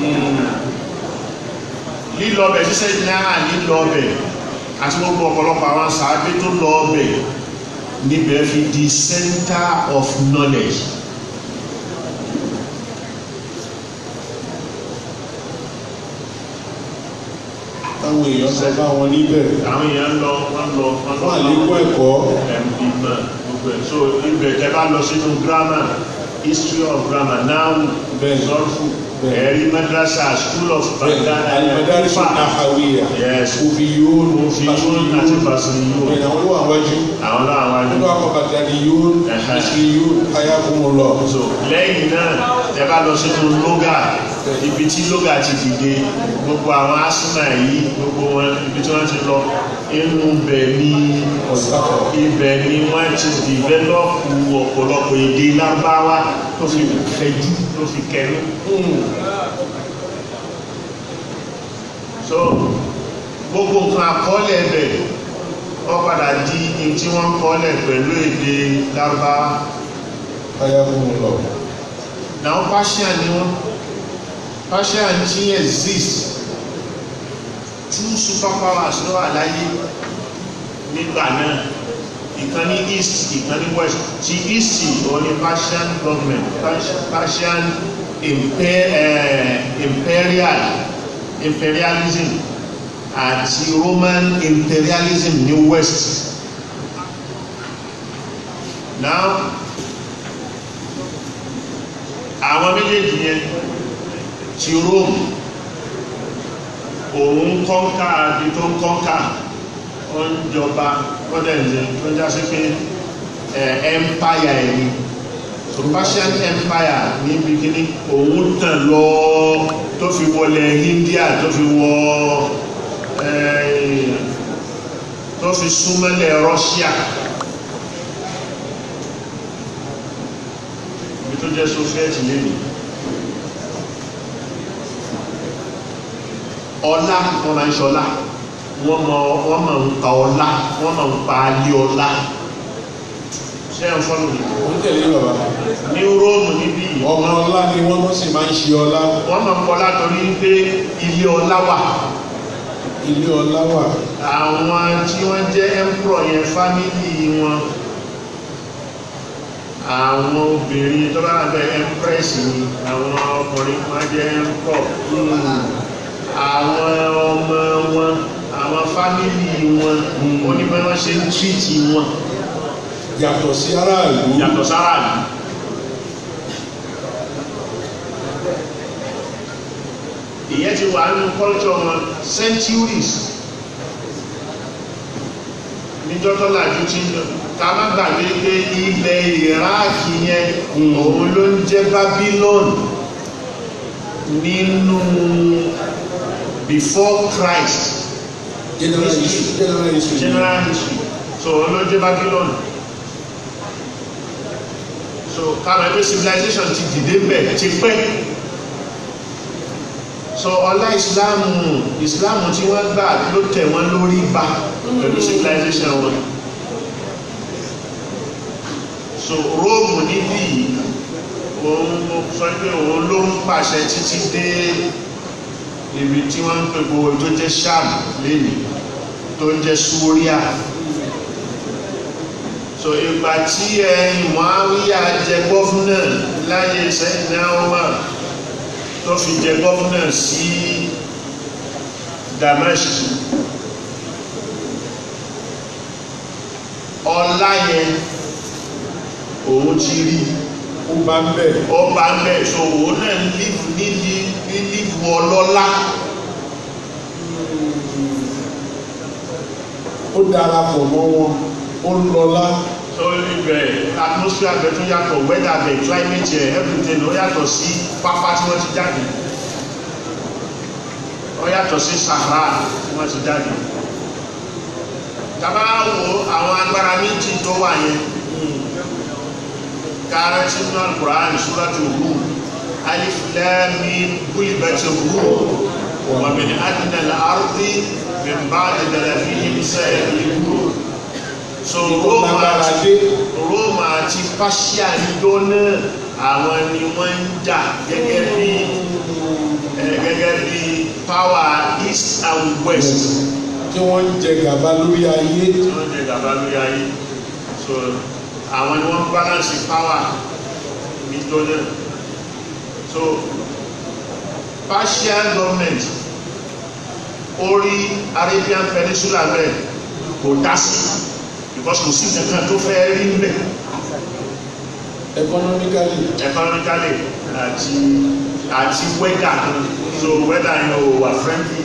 lílọ ọbẹ̀ sísẹ́ náà lílọ ọbẹ̀ àti gbogbo ọ̀pọ̀lọpọ̀ àwọn sàábé tó lọ ọbẹ̀ níbẹ̀ fi di center of knowledge táwọn èèyàn sọ bá wọn níbẹ̀ àwọn èèyàn lọ wọ́n lọ wọ́n lọ fún àlékún ẹ̀kọ́ ẹ̀mí mọ̀ gbogbo ẹ̀ so ibẹ̀ tẹ́ bá lọ sínú grammar history of grammar now Bẹ́ẹ̀. zolfu Bẹ́ẹ̀. ẹ̀rí madrasa school of bẹ́ẹ̀ alimadarisọ nahawiya yes òfìyún òfìyún àti basiriyún bẹ́ẹ̀ àwọn olówó àwájú àwọn náà wájú nínú àwọn bàtàlíyún Ẹ̀hẹ́. ìsìyún ayakumullah so lẹ́yìn náà tẹ́ bá lọ sínú lóga ibi tí lóga ti dìde gbogbo àwọn asúnà yìí gbogbo wọn ibi tí wọ́n ti lọ inú bẹ̀ ní ọ̀sáfọ̀ ibẹ̀ ni wọ́n ti dìvẹ́lọ́pù ọ̀pọ̀lọpọ̀ èdè lárúbáwá tó fi fẹ̀jú tó fi kẹnu so gbogbo nǹkan àkọọ́lẹ̀ ẹbẹ̀ wọ́n padà di in tí wọ́n kọ́ọ́lẹ̀ pẹ̀lú èdè lárúbáwá ayakumullah náà Persian ni wọ́n Persian ti exist two superpowers ló wà láyé nígbà náà ìkan ní east ìkan ní west ti east òun ni Persian government Pers- Persian imper, eh, imperial imperialism àti Roman imperialism ní west now àwọn méjèèjì yẹn ti Rome òun kọ́ńkà bí tó ń kọ́ńkà ó ń jọba kọ́dẹ̀ǹdẹ̀ tó já sí pé ẹ̀ empire ẹ̀ ni so Persian empire ní bikini òun tàn lọ tó fi wọlé India tó fi wọ ẹ̀ tó fi súnmọ́lẹ̀ Russia ibi tó jẹ́ Soviet lẹ́nu ọlá wọn máa ń ṣọlá wọ́n mọ̀ wọ́n máa ń pa ọlá wọ́n máa ń pa alé ọlá ṣé ẹ̀ ń fọ́nù mi ó ń tẹ̀lé bàbá ní Róòmù níbí yìí ọmọ ọlá ni wọ́n mọ̀ sí máa ń ṣe ọlá wọ́n máa ń pọ̀ látọrí pé ilé ọlá wà ilé ọlá wà àwọn tí wọ́n jẹ́ emperor yẹn fámílì wọn àwọn obìnrin tó bá bẹ empress ni àwọn ọkùnrin wọn jẹ́ emperor àwọn ọmọ wọn àwọn fámílì wọn oníbẹ̀ wọ́n ṣe ń tírìtì wọn yàtọ̀ sí aráàlú yàtọ̀ sára yìí ìyẹn ti wà nínú culture wọn centuries níjọ́ tó làjú tí ká má gbàgbé pé ilẹ̀ ìráàkì yẹn òun ló ń jẹ́ Babylon nínú before Christ general history general history general history so òun ló jẹ́ Babylon so káwọn ẹgbẹ́ civilization ti dìde bẹ̀ ti pẹ́ so ọlá ìsìláàmù ìsìláàmù tí wọ́n gbà ló tẹ̀ wọ́n lórí ba pẹ̀lú civilization wọn so Róòmù níbí òun sọ pé òun ló ń pàṣẹ títí dé ibi tí wọ́n ń pè gbogbo tó jẹ́ Sham lẹ́nìí tó ń jẹ́ Súríà so ìgbà tí ẹ̀yìn Muawiya jẹ gọ́fúnà láyé Sayyidina Umar tó fi jẹ gọ́fúnà sí Damascus ọlá yẹn òun ti rí ó bá ń bẹ̀ ọba ń bẹ̀ so òun náà lífù ní lífù ọlọ́lá ó darapọ̀ mọ́ wọn ó ń lọlá so ibẹ̀ atmosphere bẹ̀ tún yàtọ̀ weather bẹ̀ climate ẹ̀ everything ó yàtọ̀ sí pápá tí wọ́n ti jáde ó yàtọ̀ sí Sahara tí wọ́n ti jáde tàbá wo àwọn agbára méjì tó wà yẹn kára tí nínú Al-Qur'an Suratu Rum alif lam mim gulibati Rum wa min adna al-ardi min ba'di dhalafihim sayaghlibun so Rome lágbára àti dé Rome àti Persia níjọ́ náà àwọn ni wọ́n ń jà gẹ́gẹ́ bí eh, gẹ́gẹ́ bí power east and west tí wọ́n ń jẹ gàba lórí ayé tí wọ́n jẹ gàba lórí ayé so àwọn ni wọ́n balance power níjọ́ náà so Persian government orí Arabian Peninsula bẹ́ẹ̀ kò dá sí because kò sí nǹkan tó fẹ́ rí níbẹ̀ economically economically àti àti weather so weather yẹn ò wà friendly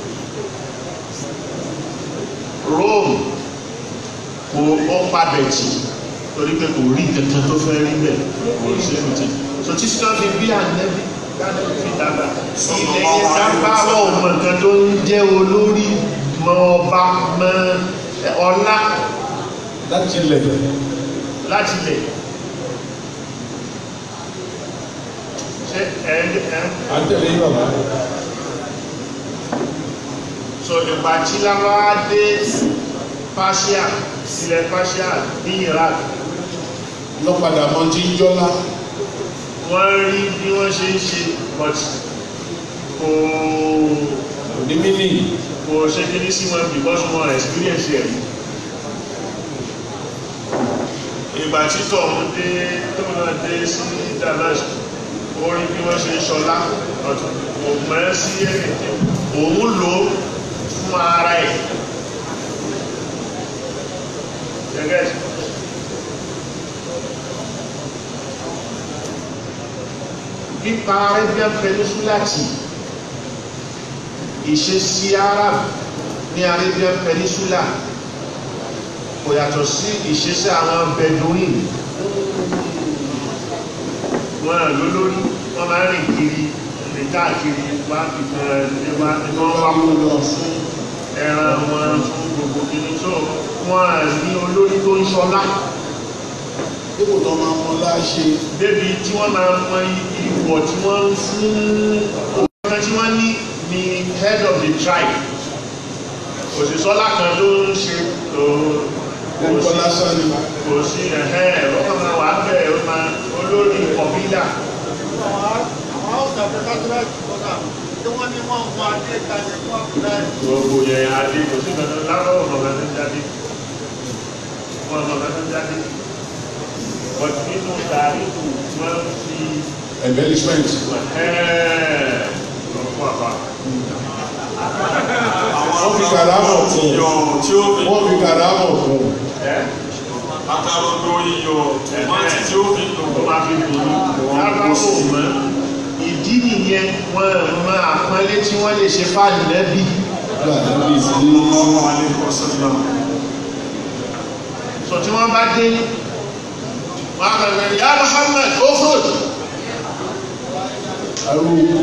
Rome kò ó padà jì torí pé kò rí kankan tó fẹ́ rí bẹ́ẹ̀ kò sí ẹ̀mìtì so tí sinọ́ fi bí ànẹ́bí ànẹ́bí fi dàgbà ilẹ̀ yẹn dábàá ọmọ nǹkan tó ń jẹ́ olórí mọ ọba mọ ọlá láti ilẹ̀ láti lẹ̀ ṣe ẹ ẹ àtẹ̀lé bàbá so ìgbà tí lábáwá dé Persia ilẹ̀ Persia ní Iraq lọ́padà mọ́ tí ń jọ́lá wọ́n rí bí wọ́n ṣe ń ṣe but kò òní mínì kò ṣe kí ní sí wọn because wọn experience ẹ̀ rí ìgbà tí tọ̀hún dé tó náà dé sí Damascus ó rí bí wọ́n ṣe ń ṣọlá ọ̀tún kò mọ̀ sí ẹ̀rẹ̀ òun lò ó fún ara ẹ̀ gẹ́gẹ́ pípa Arabian Peninsula tì ìṣesí Arab ní Arabian Peninsula kò yàtọ̀ sí ìṣesí àwọn Bedouin wọn à ló lórí wọn máa ń rìn kiri rìn káàkiri wá ìfẹ́ ẹ̀wá ẹ̀wá wá kó lọ fún ẹran wọn fún gbogbo kìíní tó wọn à ní olórí tó ń ṣọlá dípò tó máa mọ láṣẹ débi tí wọ́n máa mọ ìwọ̀ tí wọ́n ń fún ọ̀gá tí wọ́n ní ní head of the tribe òṣìṣọ́lá kan tó ń ṣe ẹ̀kọ́ lásán ni kò sí ẹ̀hẹ́ ọkọ̀ máa wà bẹ́ẹ̀ ó máa olórí kọ̀bílà gbogbo yẹn adé kò sí kankan lárọ́ ọ̀nà ọ̀gá tó ń jáde wọn ọ̀nà ọ̀gá tó ń jáde but nínú tààrí kù wọ́n fi embellishment ẹ̀hẹ́ ọ̀pọ̀ àbá wọ́n fi kàrámọ̀ fún iyọ̀ tí ó fi wọ́n fi kàrámọ̀ fún ẹ́ àtàrọ̀dọ̀ iyọ̀ tòmátì tí ó fi lò tó máa fi dùn ún lábáwò mọ́ ìdí ìdí nìyẹn wọn mọ àpọ́nlé tí wọ́n lè ṣe fáàlì lẹ́bí Nígbà tí wọ́n bí sí sallallahu alaihi wasallam sọ tí wọ́n bá dé wọ́n á kàn ya Muhammad ofrod arúgbó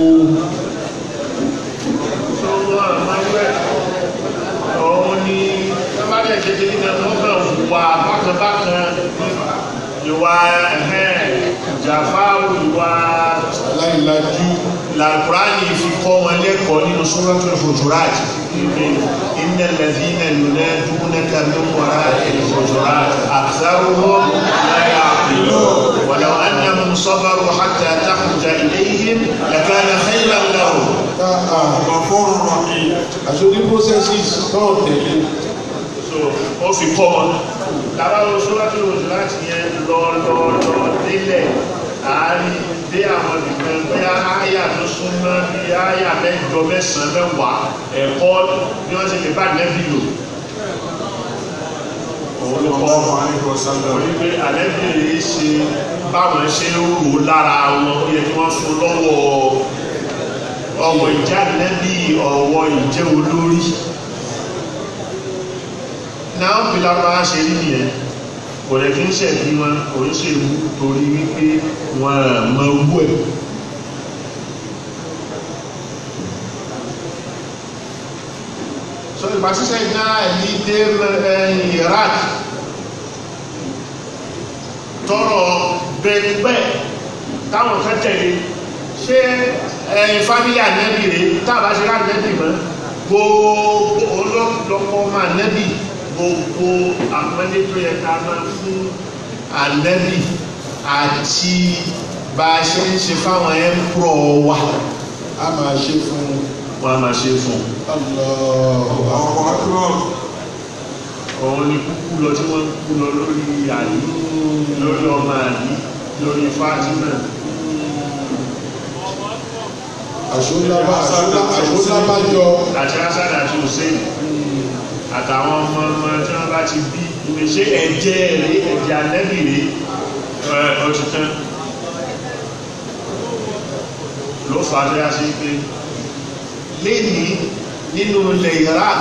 tó wọ́n máa ń wẹ̀ òun ni wọ́n bá dẹ̀ ṣe kékeré náà wọ́n kàn wà bákanbákan ìwà ẹ̀hẹ́n jàfáwò ìwà aláìlájú làkùránì fi kọ́ wọn lẹ́kọ̀ọ́ nínú Suratul Hujurat innal ladhina yunadunaka min wara'il hujurat aktharuhum la ya'qilun walau annahum sabaru hatta takhruja ilayhim lakana khayran lahum Ghafurur Rahim. àṣojú processes náà tẹ̀lé so ó fi kọ́ wọn lábáwo Suratul Hujurat yẹn lọ lọ lọ délẹ̀ àárín dé àwọn ìgbìmọ̀ bóyá áyà tó súnmọ́ bí áyà mẹ́jọ mẹ́sàn-án mẹ́wàá ẹ̀kọ́ bí wọ́n ti lè bá nẹ́bí lò òun ló kọ́ Sallallahu alaihi wasallam. orí pé àlẹ́bí rèé ṣe báwọn ṣe ń rò lára wọn ó yẹ kí wọ́n fún lọ́wọ́ ọwọ́ ìjà nẹ́bí ọwọ́ ìjẹ́ olórí náà bí lára ṣe rí nìyẹn kò lè kí ń ṣẹ̀bí wọn kò ń ṣe wú torí wípé wọn mọ owó ẹ̀ so ìgbà ṣíṣe iná ẹ̀yí dé ẹ̀yìn Iraq tọrọ bẹ́ẹ̀ táwọn kan tẹ̀lé ṣé ẹ̀yìn fámílì ànẹ́bì rèé tábà ṣe láti nẹ́bì mọ́ gbogbo olóòpọ̀ ọmọ ànẹ́bì gbogbo àpẹẹlẹ tó yẹ ká máa fún ànẹ́bì àti bá a ṣe ń ṣe fáwọn ẹ̀ńpọ̀ wa a máa ṣe fún wọn a máa ṣe fún Allahu Allahu Akbar. òun ni kúkú lọ tí wọ́n kú lọ lórí àlí lórí ọmọ àlí lórí Fátímà àṣọlábàjọ àti Hasan àti Hussein àtàwọn ọmọ ọmọ tí wọ́n bá ti bí ìwé ṣé ẹ̀jẹ̀ rẹ̀ ẹ̀jẹ̀ ànẹ́bì rẹ̀ ẹ̀ ó ti tán ló fà á lẹ́yà sí pé lénìí nínú ilẹ̀ Iraq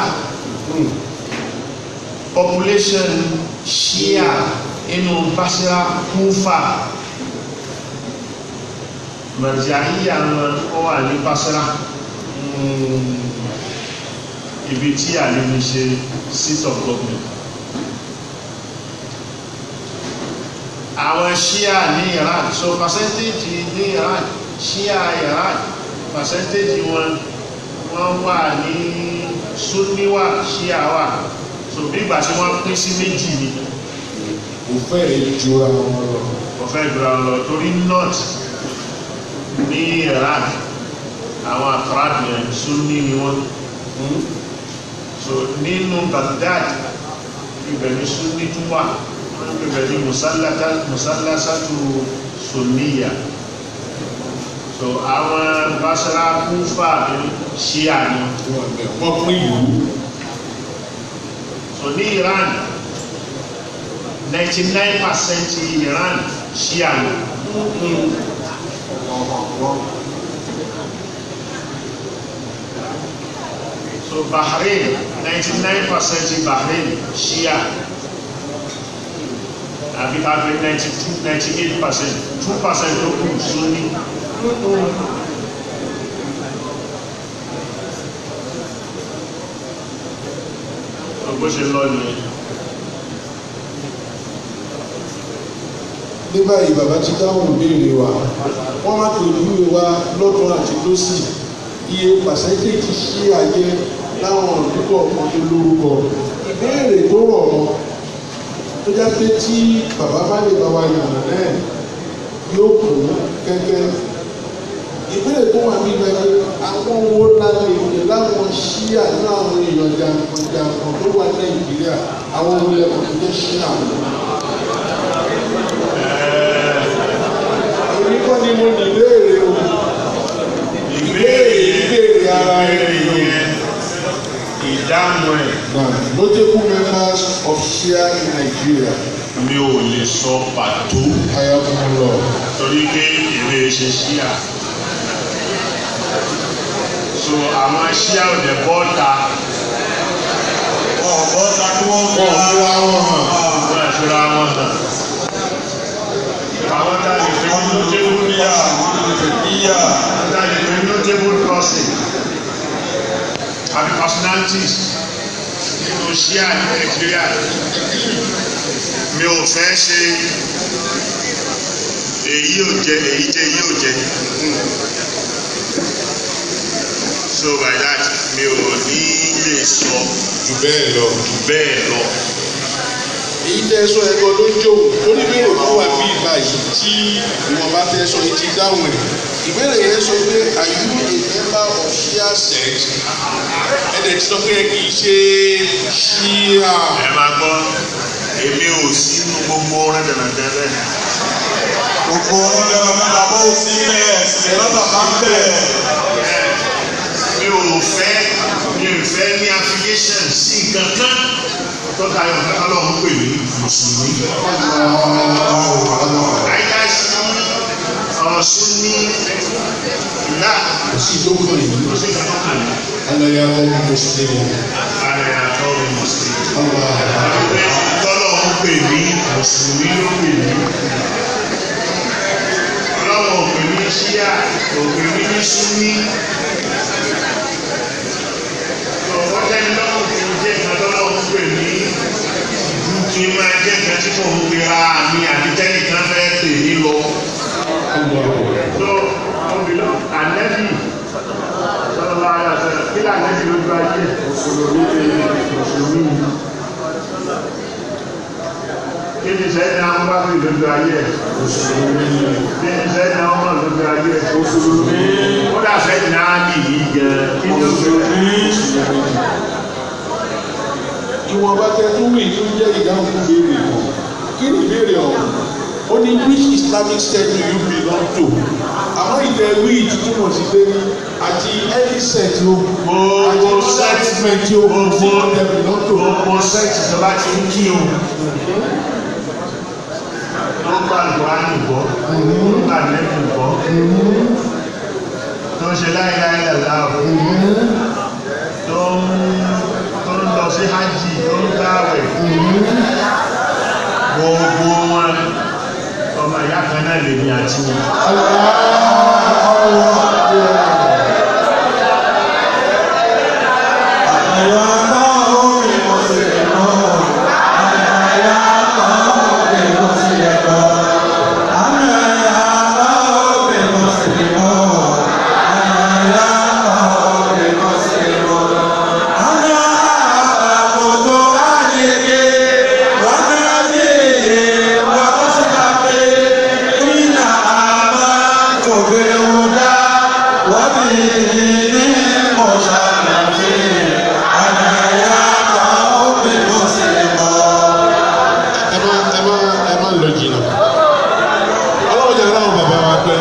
population Shia inú Basra Kufa Marja'iyya wọn ó wà ní Basra ibi tí àlè ní ṣe seat of government àwọn Shia ní Iraq so percentage ní Iraq Shia Iraq percentage wọn wọ́n wà ní Sunni wà Shia wà so bí ìgbà tí wọ́n pín sí méjì ni kò fẹ́ẹ̀ jura wọn lọ wọ́n fẹ́ dúra lọ torí north ní Iraq àwọn Akrad yẹn Sunni ni wọ́n so nínú Baghdad ibẹ̀ ní Sunni tún wà wọ́n ń ibẹ̀ ní musallata- musallasatu Sunniya so àwọn Basra Kufa ní Shia ni wọ́n pín ìlú so ní Iran 99% Iran Shia ni so Bahrain 99% Bahrain Shia àbí ká pé 92 98% 2% tó kù Sunni so bó ṣe lọ nìyẹn. ní báyìí bàbá ti dáhùn ìbéèrè wa wọ́n má pèjúwe wa lọ́tún àti lọ́sì iye pàṣẹ́ntéèjì ṣí ayé láwọn òdúkọ̀ kan tó lórúkọ ìbéèrè tó rọ̀ mọ́ tó já pé tí bàbá bá lè bá wa yànnà náà yóò kù kẹ́kẹ́ ìbéèrè tó wà ní ìgbàgbé àwọn owó lálẹ́ ìwé láwọn ṣíà ní àwọn èèyàn jàǹkànjàǹkàn tó wà nàìjíríà àwọn owó lẹ́kọ̀ọ́ tó jẹ́ ṣíà èmi kọ́ ni mo ní ìbéèrè o ìbéèrè ìbéèrè ara ẹni o. yẹn ìdáhùn ẹ̀ Now, notable members of Shia in Nigeria, mi ò lè sọ pàtó Hayakumullah. torí pé èrè ṣe ṣíà so àwọn ṣíà ò dẹ̀ bọ́ta ọ̀bọ̀ ta ni wọ́n fi Wọ́n fúra wọn hàn. wọ́n ẹ̀ fira wọn hàn àwọn tá a lè fi ní notable ìyá ìyá tá a lè fi ní notable crossing àbí personalities nínú ṣíà ní nàìjíríà mi ò fẹ́ ṣe èyí ò jẹ èyí jẹ èyí ò jẹ so by that mi ò ní lè sọ jù bẹ́ẹ̀ lọ. bẹ́ẹ̀ lọ èyí tẹ́ sọ ẹ̀kọ́ ló jó oníbèrè kan wà bí ìgbà yìí tí ìwọ̀n bá tẹ́ sọ yìí ti dáhùn ẹ̀ ìbéèrè yẹn sọ pé are you a member of shia sect ẹ̀dẹ̀ ti sọ pé ẹ kì í ṣe shia ẹ máa gbọ́ èmi ò sí inú gbogbo rẹ́dẹ̀rẹ́dẹ́ bẹ́ẹ̀ gbogbo ọ̀rẹ́ ọ̀rẹ́ bàbá ò sí ilẹ̀ ẹ̀sìn lọ́tọ̀ bá ń bẹ̀. mi ò fẹ́ mi ò fẹ́ ní affiliation sí nǹkan kan tọ́ka ayọ̀ fẹ́ ọlọ́run pè mí mùsùlùmí. àyíká sí ọ̀sùn ní ìlà sí ìdókòwò yìí tó sì kàn án kàn alẹ́ yà wọ́n mú sílẹ̀ ààrẹ àtọ́ mi mùsùlùmí. ọ̀la Ọlọ́run tọ́lọ́run pè mí mùsùlùmí ló pè mí. ọlọ́run ò pè mí ṣíà kò pè mí ní súnní. ọ̀pọ̀ tẹ́ni lọ́rùn kì í jẹ́ ìkan tọ́lọ́run pè mí ju kí n máa jẹ́ ìkan tí kò ń pera mi àbí tẹ́nìkan fẹ́ pè mí lọ. tó ọmọbìnrin ànẹ́bì sọlọ́lá ayé àtẹ̀lẹ́ kí lànẹ́bì lójú ayé mùsùlùmí mùsùlùmí kí ni sẹ́yìn náà wọ́n bá fi lójú ayé ẹ̀ mùsùlùmí kí ni sẹ́yìn náà wọ́n bá lójú ayé ẹ̀ mùsùlùmí ó dà sẹ́yìn náà ní yìí gan kí ni ó fi ìwọ̀n bá tẹ tó wí ní jẹ́ ìdáhùn fún béèrè kan kí ni ìbéèrè ọ̀hún ó ní which islamic sect do you belong to àmọ́ ìtẹ̀ wí ìtútùmọ̀ sí pé ní àti any sect o àti gbogbo other sẹ́ẹ̀tì movement o gbogbo tí they belong to gbogbo sẹ́ẹ̀tì tó bá ti ń kí o tó ń bá lùwánì gbọ́ tó ń bá lẹ́kùn gbọ́ tó ń ṣe láìláì làláàbò tó ń tó ń lọ sí hajj tó ń gbáwẹ̀ gbogbo wọn ọmọ ìyá kan náà lè ní àti wọn. ẹ má ẹ má ẹ má lọ jìnnà ọlọ́run jẹ́ káwọn bàbá wa pẹ́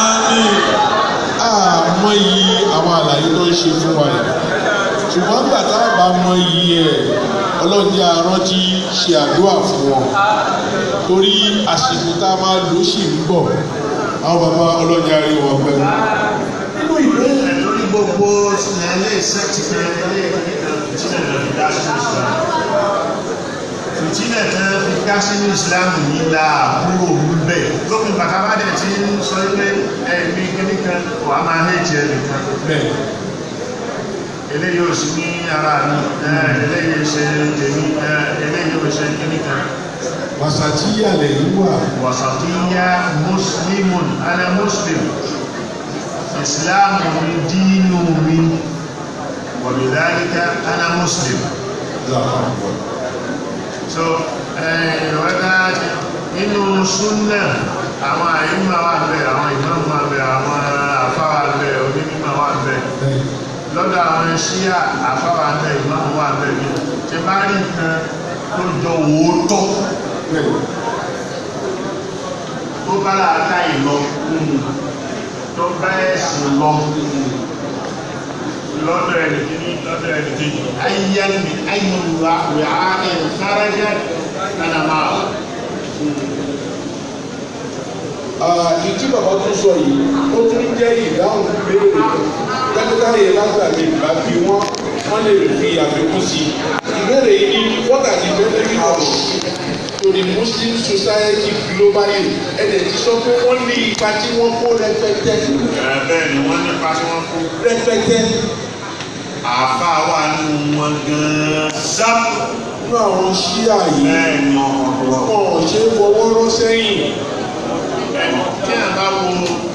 àmọ́ yìí àwọn àlàyé tó ń ṣe fún wa yìí ṣùgbọ́n nígbà tá a bá mọ iyì ẹ̀ ọlọ́run jẹ́ arántí ṣe àdúrà fún wọn torí àsìkò tá a máa lò ó sì ń bọ̀ àwọn bàbá ọlọ́run jẹ́ àrí wọn pẹ́ nínú ìbéèrè lórí gbogbo ilé sẹ́ẹ̀tì kan ilé ìtìlẹ̀ náà fi dá sínú islam ìtìlẹ̀ kan fi dá sínú islam yìí la àbúrò níbẹ̀ lópin bàtà bá dẹ̀ ti ń sọ pé ẹ̀mí kíní kan wà á máa hẹ́ẹ̀tì ẹ̀ nìkan bẹ́ẹ̀ eléyìí ò sí ní ara mi ẹ̀, eléyìí ṣe tèmi ẹ̀, eléyìí ò ṣe kíní kan wàsàtìyà lẹ́yìn wà wasatiya muslimun ana muslim islam mi dínú mi wàbíláríkà ana muslim làkàkọ́ so ìrọ̀lẹ́dá nínú súnnà àwọn àyíma wà bẹ̀ àwọn ìmáàmù wà bẹ̀ àwọn àfá wà bẹ̀ onímọ̀ wà bẹ̀ bẹ́ẹ̀ lọ́dọ̀ àwọn ṣíà àfá wà bẹ̀ ìmáàmù wà bẹ̀ bí tí bá rí nǹkan tó jọ òótọ́ bẹ́ẹ̀ tó bá láàká ìlọ tó bá ẹ̀sìn lọ lọ́dọ̀ ẹnìkíní lọ́dọ̀ ẹnìkejì ayyan min ayyan wi'a'in kharaja kana ma'a ìdí bàbá tún sọ yìí ó tún jẹ́ ìdáhùn béèrè dókítà yẹn lágbàgbé ìgbà bí wọ́n wọ́n lè fi àfikún sí i ìbéèrè yìí ní what are the benefits of to the muslim society globally ẹ̀dẹ̀ ti sọ pé wọ́n ní ipa tí wọ́n kó rẹpẹtẹ Ẹ, bẹ́ẹ̀ ni wọ́n nípa tí wọ́n kó rẹpẹtẹ àáfàá wà nínú wọn gan-an sáàpù nínú àwọn ṣíà yìí bẹ́ẹ̀ ni wọn ò ṣe é fọwọ́ rọ́ sẹ́yìn tí a bá wo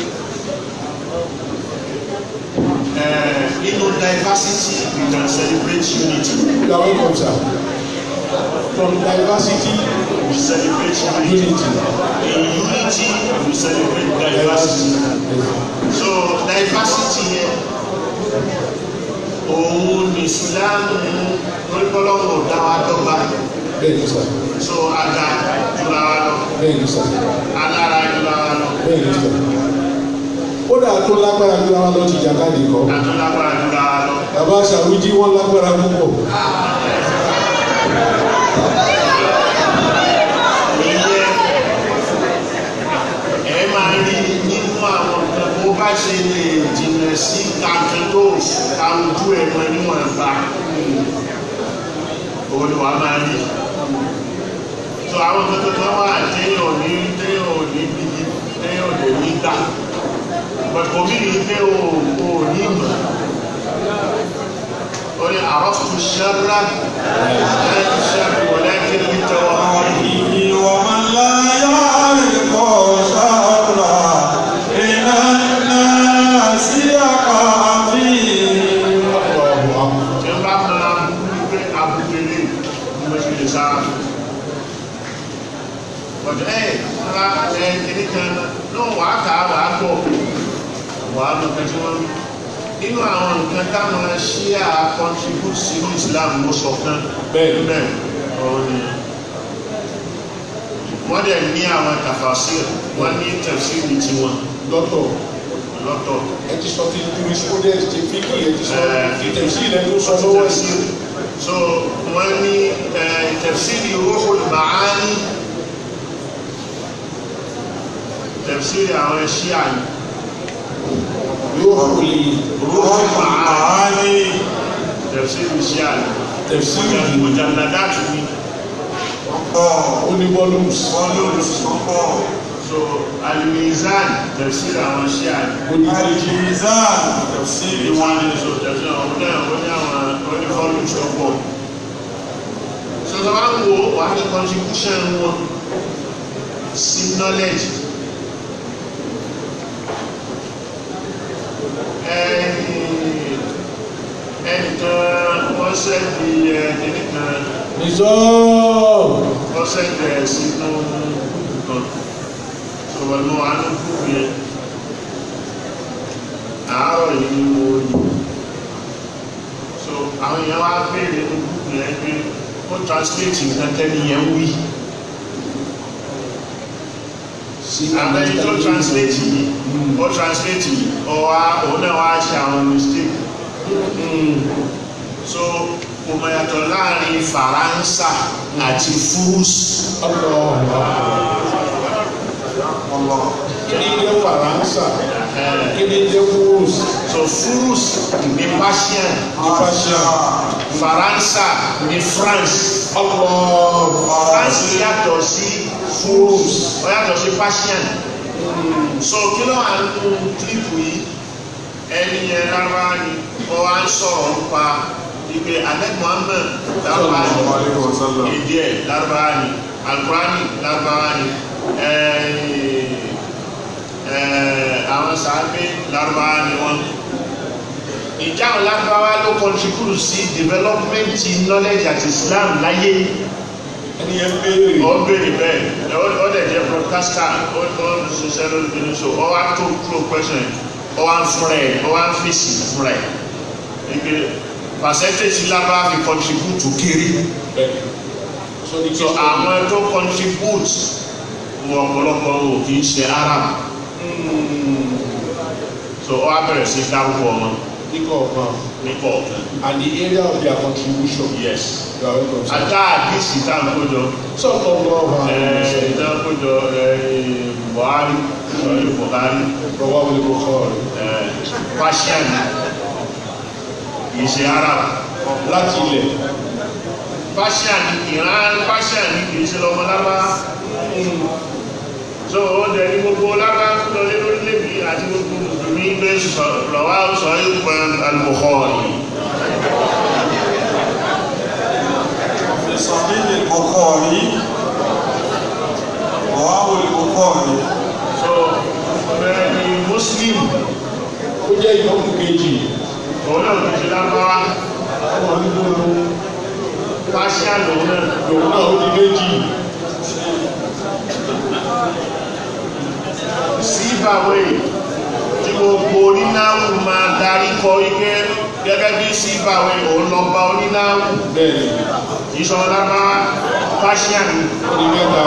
ẹ, nínú diversity we can celebrate unity you are welcome sir from diversity we celebrate unity unity in unity we celebrate diversity so diversity yẹn òun ní ìsìlámù orípọ́lọ́mù dá wa dọ́gba bẹ́ẹ̀ ni sir so aga jura wa lọ bẹ́ẹ̀ ni sir alára jura wa lọ bẹ́ẹ̀ ni sir kódà tó lágbára bí wọn lọ ti jàkadì kọ àtúnlágbára jura wa lọ. bàbá sàrújí wọn lágbára púpọ̀ ìyẹn ẹ máa rí nínú àwọn nǹkan bó bá ṣe lè jìnnà sí kankan tó kàwùjú ẹ̀mọ níwọ̀n bá òun ni wàá máa rí so àwọn nǹkan tó kàn wà téèyàn ní téèyàn ò ní bí téèyàn ò lè ní gbà but kò mí ní pé o ò ní mọ̀ ó ní àrọ́fù ṣẹ́rẹ́ ẹ̀ ṣẹ́rẹ́ wọlé kí ní tẹ́wọ́ ومن لا يعرف شر إلى الناس يقع فيه tí n bá fara wípé abúgbélé ní mo ṣe lè sára bọ̀dọ̀ ẹ̀ ńlá ẹ̀ kìíní kan náà wàá kà á wàá gbọ́ wàá mọ̀ pé tí wọ́n rí nínú àwọn nǹkan táwọn ṣíà contribute sínú Islam mo sọ kan Bẹ́ẹ̀. bẹ́ẹ̀ ọ̀hún ni wọ́n dẹ̀ ní àwọn tafasir wọ́n ní tafsiri tiwọn dọ́tọ̀ lọ́tọ̀ ẹ ti sọ ti jurisprudence ti fíkì ẹ ti sọ Eh, ti tẹ̀sí ilẹ̀ tó sọ lọ́wọ́ ẹ̀ sí. so wọ́n ní eh, tafsiri Ruhul Maani tafsiri àwọn ṣíà ní yóò fi Ruhul Maani tafsiri ṣíà ní tẹ̀sí mujalladatu ní ó ní volumes so Al-Mizan tafsiri àwọn ṣíà ní ó ní الميزان تفسير ìwọ̀n ní so tafsiri àwọn ọmọdé àwọn ní àwọn onífọ́lù tó pọ̀ so tó bá ń wo wàá ní contribution wọn sí knowledge ẹni ẹnìkan wọ́n sẹ́ẹ̀dì ẹnìkan nìzọ́ wọ́n sẹ́ẹ̀dì ẹ̀ sínú nǹkan sọ̀rọ̀ ní wàá ní kúrò yẹn àárọ̀ yìí ni mo yìí so àwọn èèyàn wá béèrè ní kúrò yẹn pé ó translate nǹkan tẹ́ni yẹn wí sí àbẹ́yìn tó translate yìí ó translate yìí ọwá òun náà wá ṣe àwọn mistake Mm. so kò mọ̀ yàtọ̀ láàrin Faransé àti Fúrús kí ni jẹ́ faransa kí ni jẹ́ fúrús so Fúrús ní Persian ní fashion Faransé ní France France yàtọ̀ sí Fúrús ó yàtọ̀ sí Persian so kí ló wà nínú kílípù yìí ẹni yẹn rárá ni ó wá ń sọ̀rọ̀ nípa ìpè alẹ́ Muhammad lárúbá ni èdè ẹ̀ lárúbá ni alukurani lárúbá ni ẹ̀ẹ́ ẹ̀ẹ́ àwọn sàábé lárúbá ni wọ́n ìjà àwọn lárúbáwá ló contribute sí development knowledge àti Islam láyé ẹni yẹn béèrè ó béèrè bẹ́ẹ̀ ó- ó dẹ̀ jẹ́ broadcaster ó ó ń ṣiṣẹ́ lórí kìíní so ó wá tó tó question yẹn ó wá ń fúnra ẹ̀ ó wá ń fèsì fúnra ẹ̀ ike percentage lábá fi contribute to kéré so ní kí so àwọn tó contribute wọ ọ̀pọ̀lọpọ̀ wò kì í ṣe Arab so ó wá bẹ̀rẹ̀ sí dárúkọ wọn ní kọ̀ọ̀kan ní kọ̀ọ̀kan and the area of their contribution. yes You are welcome, sir. ata àdìsí tá à ń kójọ sọ́kọ̀ lọ́wọ́ àwọn ẹ̀ tá à ń kójọ ẹ̀ buhari sọ̀rọ̀ buhari Rọwọ́ wọlé kó kọ́ ọ̀rẹ́. ẹ̀ persian ìṣe arab Láti ilẹ̀. persian ìran persian kì í ṣe lọ́mọ lábá so ó dẹ̀ ní gbogbo lábá lọ lé lórílẹ̀-èdè àti gbogbo mùsùlùmí gbé lọ́wọ́ sọ ìpè al-Bukhari في صحيح البخاري رواه البخاري so bẹ́ẹ̀ ni muslim Ó jẹ́ ìyókù kejì. òun náà kì í ṣe lábáwá Ọmọ nínú persian lòun náà lòun náà ó di méjì. síbàwé tí gbogbo onínáwó máa darí kọ ike gẹ́gẹ́ bí síbàwé òun lọ bá onínáwó Bẹ́ẹ̀ni, ìṣọ̀rọ̀ lábáwá persian ó di mẹ́ta.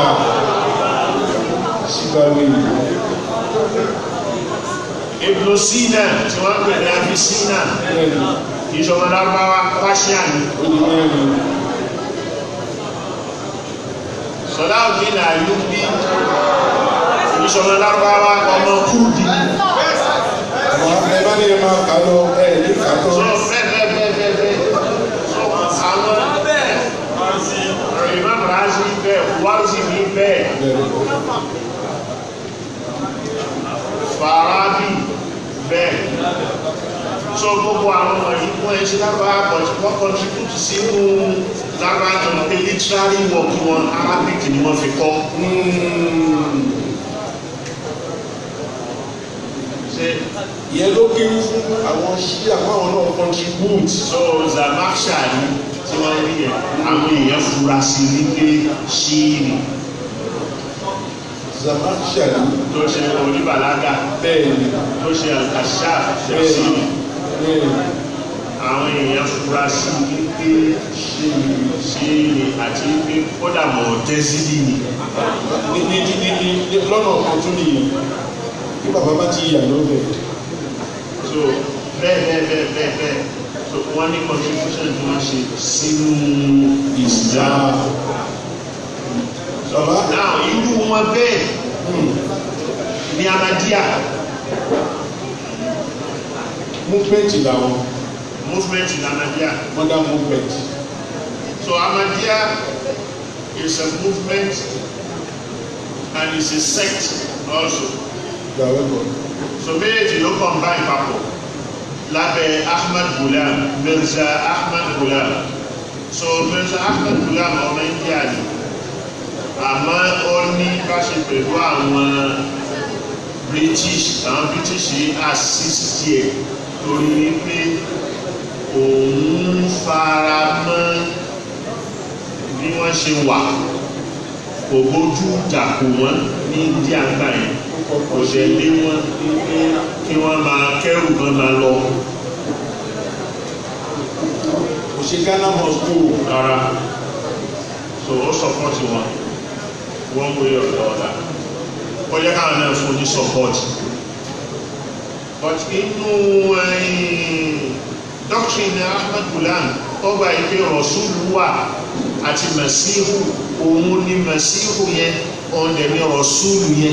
Síbáwí. Ibn Sina tí wọ́n ń pè ní Abi Sina Bẹ́ẹ̀ni, ìṣọ̀rọ̀ lábáwá persian ó di mẹ́rin. Salahuddin Ayyubi ìṣọ̀rọ̀ lábáwá ọmọ kúrúdì Àwọn ẹ bá ní ẹ máa kà lọ ẹ ní kà so tán. bẹ́ẹ̀ bẹ́ẹ̀ bẹ́ẹ̀ bẹ́ẹ̀ bẹ́ẹ̀ so àwọn Imam Razi bẹ́ẹ̀ Warzi ní bẹ́ẹ̀ Bẹ́ẹ̀ni. Farabi bẹ́ẹ̀ so gbogbo àwọn wọ̀nyí wọ́n ẹ ṣe lábáwá but wọ́n contribute sínú lábáwá tó ń pè literary work wọn Arabic ni wọ́n fi kọ́ ṣe Ìyẹn ló kéré fún àwọn ṣíà fáwọn náà contribute. so Zamakhshari tí wọ́n rí yẹn àwọn èèyàn fura sí wípé ṣíìrì Zamakhshari. tó ṣe oníbàlágà Bẹ́ẹ̀ni. tó ṣe al-Kashaf Bẹ́ẹ̀ni. ṣẹ̀ṣì Bẹ́ẹ̀ni. àwọn èèyàn fura sí wípé ṣíìrì ṣíìrì àti wípé kódà mọ̀ tẹ́sílì ni ní ní ní ní ní ní lọ́nà kan tún nìyí bí bàbá bá ti yà lọ́bẹ̀ so bẹ́ẹ̀ bẹ́ẹ̀ bẹ́ẹ̀ bẹ́ẹ̀ bẹ́ẹ̀ so wọ́n ní contribution tí wọ́n ṣe sínú Islam bàbá now irú wọn bẹ́ẹ̀ ní Ahmadiyya movement làwọn movement in Ahmadiyya modern movement so Ahmadiyya is a movement and is a sect also you are welcome so méjèèjì ló combine papọ̀ lábẹ́ Ahmad Ghulam Mirza Ahmad Ghulam so Mirza Ahmad Ghulam ọmọ India ni àmọ́ ó ní báṣe pẹ̀lú àwọn British àwọn British yìí assist yẹ torí wípé òun fara mọ́ bí wọ́n ṣe wà kò bójú jà kò wọ́n ní India gbà yẹn kò ṣe lé wọn wípé kí wọ́n máa kẹ́rù kan máa lọ kò ṣe Ghana must go rárá so ó sọpọ́tì wọn wọ́n wé ọ̀dọ̀ ọ̀dà ó yẹ káwọn náà fún ní sọpọ́tì but inú doctrine Ahmad Ghulam ó gba ìpè rọ̀ṣúlù wà àti mẹ̀síhù òun ni mẹ̀síhù yẹn òun dẹ̀ ni rọ̀ṣúlù yẹn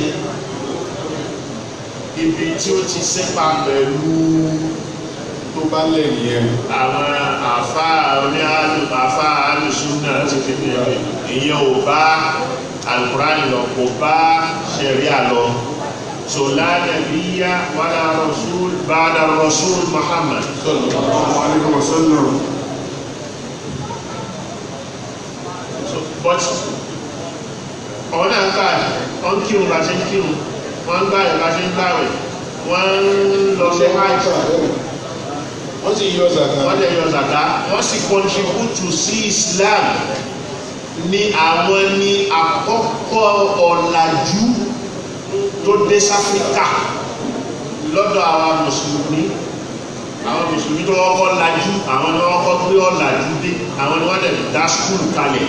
ibi tí ó ti sépa pẹ̀lú tó bá lẹ̀ nìyẹn àwọn àfá oní àfá alùsùnà ti fi ní ẹ̀rẹ̀ ìyẹn ò bá alùkùránì lọ kò bá ṣẹ̀ríà lọ so la nabiyya wala rasul ba'da rasul Muhammad sallallahu alaihi wasallam so but ọ̀hún náà ń gbà wọ́n ń kírun bá ṣe ń kírun wọ́n ń gbààwẹ̀ bá ṣe ń gbààwẹ̀ wọ́n ń lọ sí hajj wọ́n sì yọ zaka wọ́n lè yọ zaka wọ́n sì contribute sí Islam ní àwọn ní àkọ́kọ́ ọ̀làjú tó dé sáfíríkà lọ́dọ̀ àwọn mùsùlùmí àwọn mùsùlùmí tó kọ́kọ́ lajú àwọn ni wọ́n kọ́ gbé ọ̀làjú dé àwọn ni wọ́n dẹ̀ dá skul kalẹ̀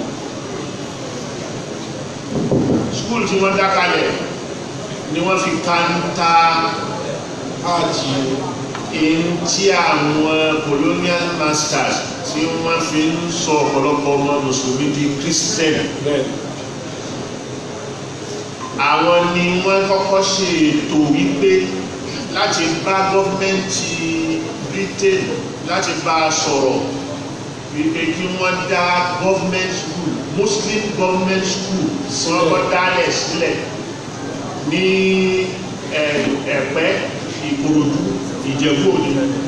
skul tí wọ́n dá kalẹ̀ ni wọ́n fi kanta áàtì èyí tí àwọn colonial masters tí wọ́n fi ń sọ ọ̀pọ̀lọpọ̀ ọmọ mùsùlùmí di christian bẹ́ẹ̀ àwọn ni wọ́n kọ́kọ́ ṣe ètò wípé láti bá gọ́ọ̀mẹ́ntì britain láti bá a sọ̀rọ̀ wípé kí wọ́n dá government school muslim government school tí wọ́n kọ́ dálẹ̀ sílẹ̀ ní ẹ̀, ẹ̀pẹ́ ìkòròdú ìjẹ̀bú òní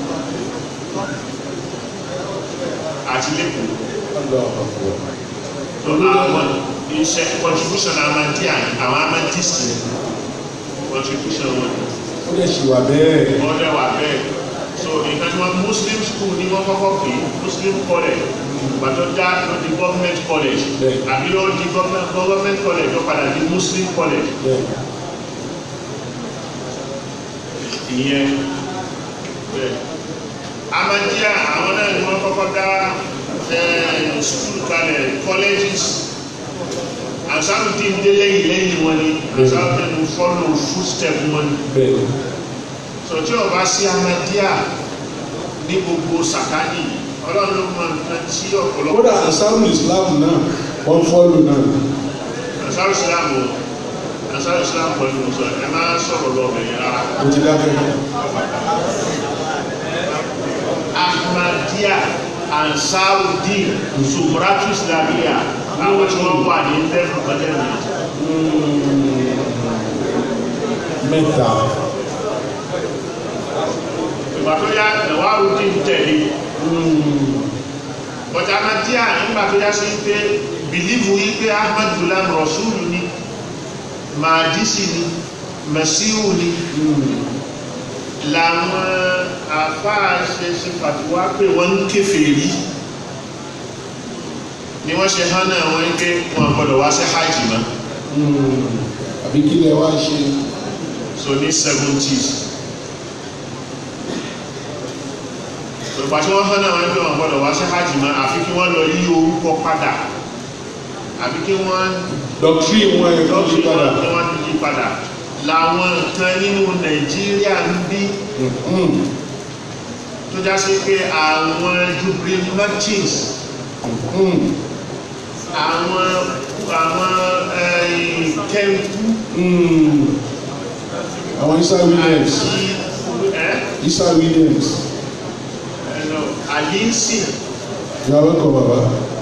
àti lẹ́kọ̀ọ́ lọ́nà àwọn iṣẹ́ contribution amandia àwọn amandist contribution wọn ó lè ṣì wà bẹ́ẹ̀ wọ́n dẹ̀ wà bẹ́ẹ̀ so nǹkan tí wọ́n muslim school ni wọ́n kọ́kọ́ pè é muslim college ìgbà tó dá ló di government college Bẹ́ẹ̀. àbí ló di government government college ló padà di muslim college bẹ́ẹ̀ ìyẹn bẹ́ẹ̀ amadíà àwọn náà ni wọ́n kọ́kọ́ dá eh, school kalẹ̀ colleges asarudin dé lẹ́yìn lẹ́yìn wọn ni asarudin follow footstep wọn ni bẹ́ẹ̀ so tí o bá sí amadíà ní gbogbo sàkánì ọlọ́run ló mọ nǹkan tí ọ̀pọ̀lọpọ̀ kódà asaru islam náà wọ́n fọ́lù náà asaru islam o asaru islam pẹ̀lú sọ ẹ máa sọ̀rọ̀ lọ́ọ̀bẹ̀ yẹn rárá. ó ti dákẹ́ ahmadiyya ansarudin sumratu islamiyya àwọn tí wọ́n wà ní lẹ́fù kọ́tẹ́lì mẹ́ta ìgbà tó yá ẹ̀wárudin tẹ̀lé but ahmadiyya nígbà tó yá sí pé bìlíìfù yí pé ahmad gulam rasulu ni mahadisi ni masihu ni làwọn àfáà ṣe ṣe fàtiwá pé wọ́n ń kèfèrí ni wọ́n ṣe hán náà wọ́n ń pé wọn gbọ́dọ̀ wá sí hajj mọ́ àbí kí lẹ wá ṣe so ní seventies ìgbà tí wọ́n hán náà wọ́n ń pé wọn gbọ́dọ̀ wá sí hajj mọ́ àfi kí wọ́n lọ yí orúkọ padà àfi kí wọ́n doctrine wọn ẹ̀ kọ́ yí padà kí wọ́n yí padà làwọn nǹkan nínú nàìjíríà ń bí Mm. tó já sí pé àwọn jubilee merchants Mm. àwọn àwọn kẹ́ńkú Mm. àwọn isa williams àti ẹ́ isa williams ẹ̀nà àlínsì you are welcome baba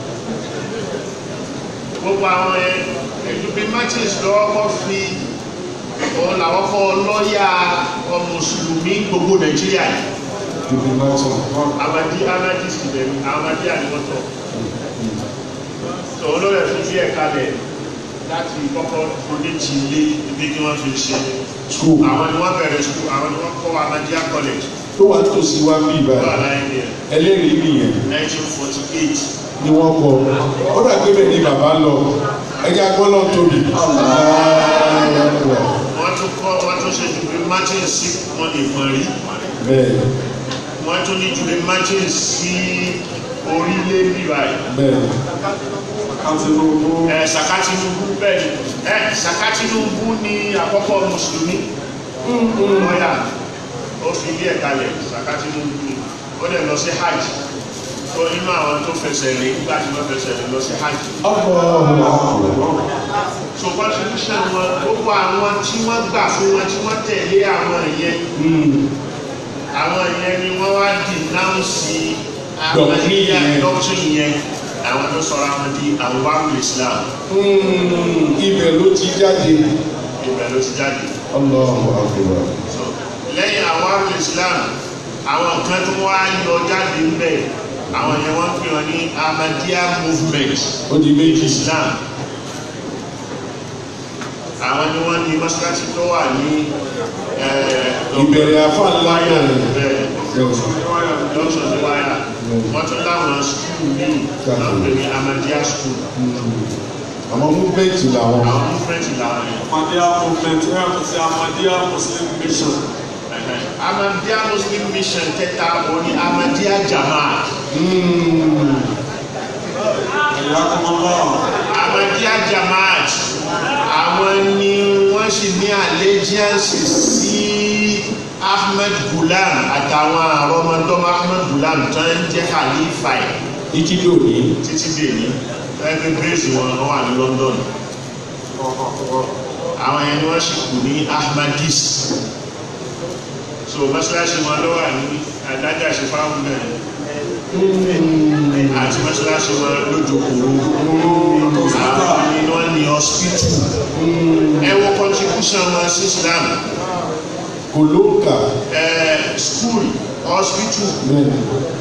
gbogbo àwọn jubilee merchants lọ́wọ́ kọ́ fi òun làwọn kọ́ lọ́ọ̀yà ọmọ mùsùlùmí gbogbo nàìjíríà yìí jubi martin amadi amadi sílẹ̀ amadi àdìmọ́tọ̀ tó olóyè fi bí ẹ̀ka lẹ̀ láti kọ́kọ́ donate ilé ibi kí wọ́n fi ṣe school àwọn ni wọ́n bẹ̀rẹ̀ school àwọn ni wọ́n kọ́ amadiya college tó wà tó sí wá bí wà ìbàdàn láyé ní ẹlẹ́rìí nìyẹn 1948 ni wọ́n kọ ó dà pé bẹ́ẹ̀ ni bàbá lọ ẹja gbọ́dọ̀ tóbi wọ́n tún kọ́ wọ́n tún ṣe jubilee martin sí wọn ìmọ̀ rí bẹ́ẹ̀ wọ́n tún ní jubilee martin sí orílẹ̀ bíbáyìí bẹ́ẹ̀ ẹ Saka Tinubu bẹ́ẹ̀ ni ẹ Saka Tinubu ni àkọ́kọ́ mùsùlùmí lọ́yà ó fi ilé ẹ̀ka lẹ̀ Saka Tinubu ni ó dẹ̀ lọ sí hajj tó nínú àwọn tó fẹsẹ̀ lé nígbà tí wọ́n fẹsẹ̀ lé lọ sí hajj ọkọ̀ so constitution wọn gbogbo àwọn tí wọ́n gbà fún wọn tí wọ́n tẹ̀lé àwọn ìyẹn àwọn ìyẹn ni wọ́n wá dìnáùsì àwọn Doctrine ìyẹn yẹn. doctrine yẹn àwọn tó sọ̀rọ̀ àwọn di àwọn wàhùn Islam ibẹ̀ ló ti jáde ibẹ̀ ló ti jáde. ọlọ́run àkùrọ̀ So, lẹ́yìn àwọn àrùn islam àwọn kan tó wá yọ jáde ń bẹ̀ àwọn yẹn wọ́n pè wọ́n ní ahmadiyya movement ó di méjì islam àwọn ni wọ́n ní mọ́sálásí tó wà ní ìbẹ̀rẹ̀ afá ńlá wáyà náà ni. bẹ́ẹ̀ lọ́sọ̀ ní wáyà wọ́n tún láwọn skul míì wọ́n pè ní ahmadiyya school àmọ́ movement làwọn àwọn movement làwọn yẹn. Ahmadiyya movement ẹ̀ kò sí Ahmadiyya Muslim mission. ahmadiyya muslim mission kẹta wọ́n ní ahmadiyya jamaat. Ẹ̀yà kọ́mọ́lá. Ahmadiyya Jamaat àwọn ni wọ́n sì ní allegiance sí ahmed gulam àtàwọn àrọmọdọ́mọ ahmed gulam tó ń jẹ́ khalifa ẹ̀ títí dòní títí dèní ẹgbẹ́ bẹ́ẹ̀sì wọn wọ́n wà ní london àwọn ẹni wọ́n sì kù ní ahmadis so mọ́ṣáláṣí wọn ló wà ní adájà ṣe fáwọn mẹ́rin àti mọ́ṣáláṣí wọn lójókòó àwọn ni wọ́n ní hospital ẹ wo contribution wọn sí islam kò ló ń kà eh, school hospital bẹ́ẹ̀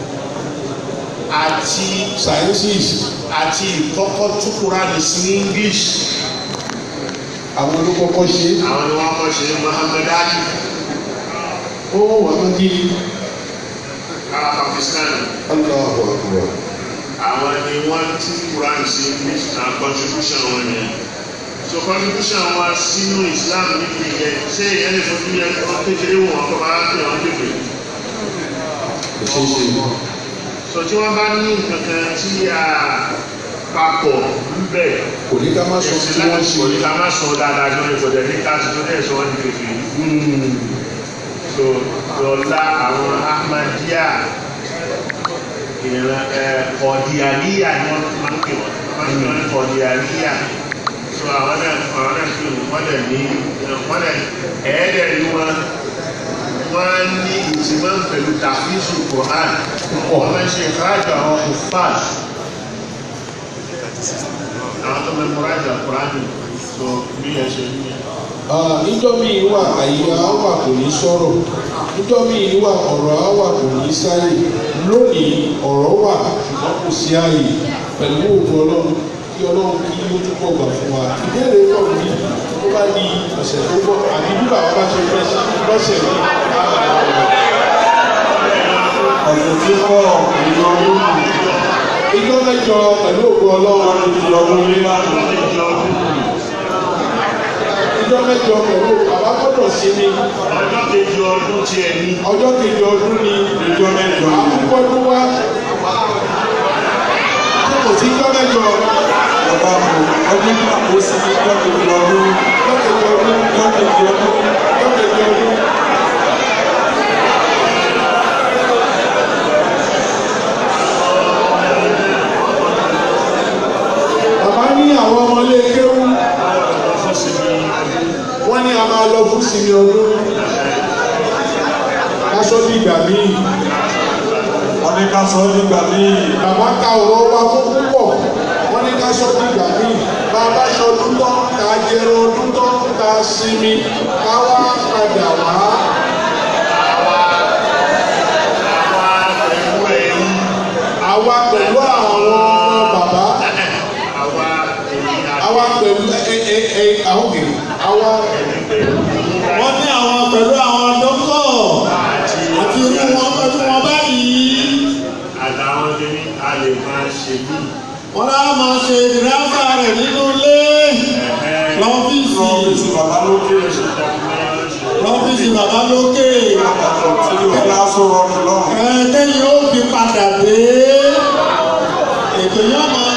àti sciences àti ìkọ́kọ́ túkúrá ní sí english àwọn olókọ́kọ́ ṣe àwọn ni wọ́n kọ́ ṣe Muhammad Ali ó wà á di ará Pakistan Allahu Akbar àwọn ni wọ́n tú Quran sí English na contribution wọn ni so contribution wọn sínú Islam níbi ìyẹn ṣé ìyẹn lè fojú yẹn kọ́ kékeré wọn kọ́ máa pè wọ́n kékeré kò ṣeé ṣe so tí wọ́n bá ní nǹkan kan tí a papọ̀ ń bẹ̀ kò ní ká má sọ ẹ̀sìn tí wọ́n láti ṣe kò ní ká má sọ dáadáa jọ ní ìfọ̀dẹ̀ ní káàsì tó dẹ̀ sọ wọ́n ní kékeré so lọ́la àwọn Ahmadiyya ìran ẹ kọ̀díàníyà ni wọ́n máa ń pè wọ́n wọ́n ń pè wọ́n ní kọ̀díàníyà so àwọn náà àwọn náà pè wọ́n dẹ̀ ní wọ́n dẹ̀ ẹ̀ẹ́dẹ̀ ni wọ́n wọ́n ní ìtìmọ̀ pẹ̀lú tàfíìsù Quran wọ́n máa ń ṣe ìfáàjọ àwọn kùfàs àwọn tó mẹ́mọ́ráìjà Quran so bí ẹ ṣe ní ẹ. Ah, níjọ́ míì wà àyè á wà kò ní sọ̀rọ̀ níjọ́ míì wà ọ̀rọ̀ á wà kò ní sáyè lónìí ọ̀rọ̀ wà ṣùgbọ́n kò sí àyè pẹ̀lú òògùn ọlọ́run kí ọlọ́run kí ó túbọ̀ gbà fún wa ìbéèrè pọ̀ ní tó bá di ọ̀sẹ̀ tó bọ̀ àbí bí bàbá bá ṣe fẹ́ sí lọ́sẹ̀ ní ọ̀sẹ̀ tí kọ́ ìlú ọdún ìjọ mẹ́jọ pẹ̀lú òògùn ọlọ́run ìlú ọdún nílá ìjọ mẹ́jọ pẹ̀lú bàbá gbọ́dọ̀ sí ni ọjọ́ kejì ọdún tí ẹ ní ọjọ́ kejì ọdún ni ìjọ mẹ́jọ àkókò ọdún wa tí kò sí ìjọ mẹ́jọ ọba mọ ọdún pàtó sí ìjọ kejì ọdún ọjọ́ kejì ọdún ìjọ kejì ọdún ọjọ́ kejì ọdún. bàbá ní àwọn ọmọlé kéwú fún sinmi wọ́n ní a máa lọ fún sinmi ọdún aṣọ ní ìgbà míì wọ́n ní ká sọ nígbà míì bàbá ka ọ̀rọ̀ wa fún púpọ̀ wọ́n ní ká sọ ní ìgbà míì bàbá sọ ọdún tán ká jẹrọ ọdún tán ká sinmi ká wá padà wá àwa pẹ̀lú ẹ̀yìn àwa pẹ̀lú àwọn ọmọ bàbá àwa ẹ̀yìn àwa pẹ̀lú ẹ ẹ ẹ ẹ àwọn kìnnì àwa wọ́n ní àwọn pẹ̀lú àwọn dókítọ̀ àti irú wọn pẹ̀lú wọn báyìí àtàwọn kìíní a lè máa ṣe bí wọ́n á máa ṣe ìdáfà rẹ̀ nínú ilé lọ́fíìsì ọ́fíìsì bàbá lókè lọ́fíìsì bàbá lókè tí yóò fi aṣọ rọrùn lọ́hùn ẹ̀ẹ́dẹ́yìn ó fi padà dé ètò yóò máa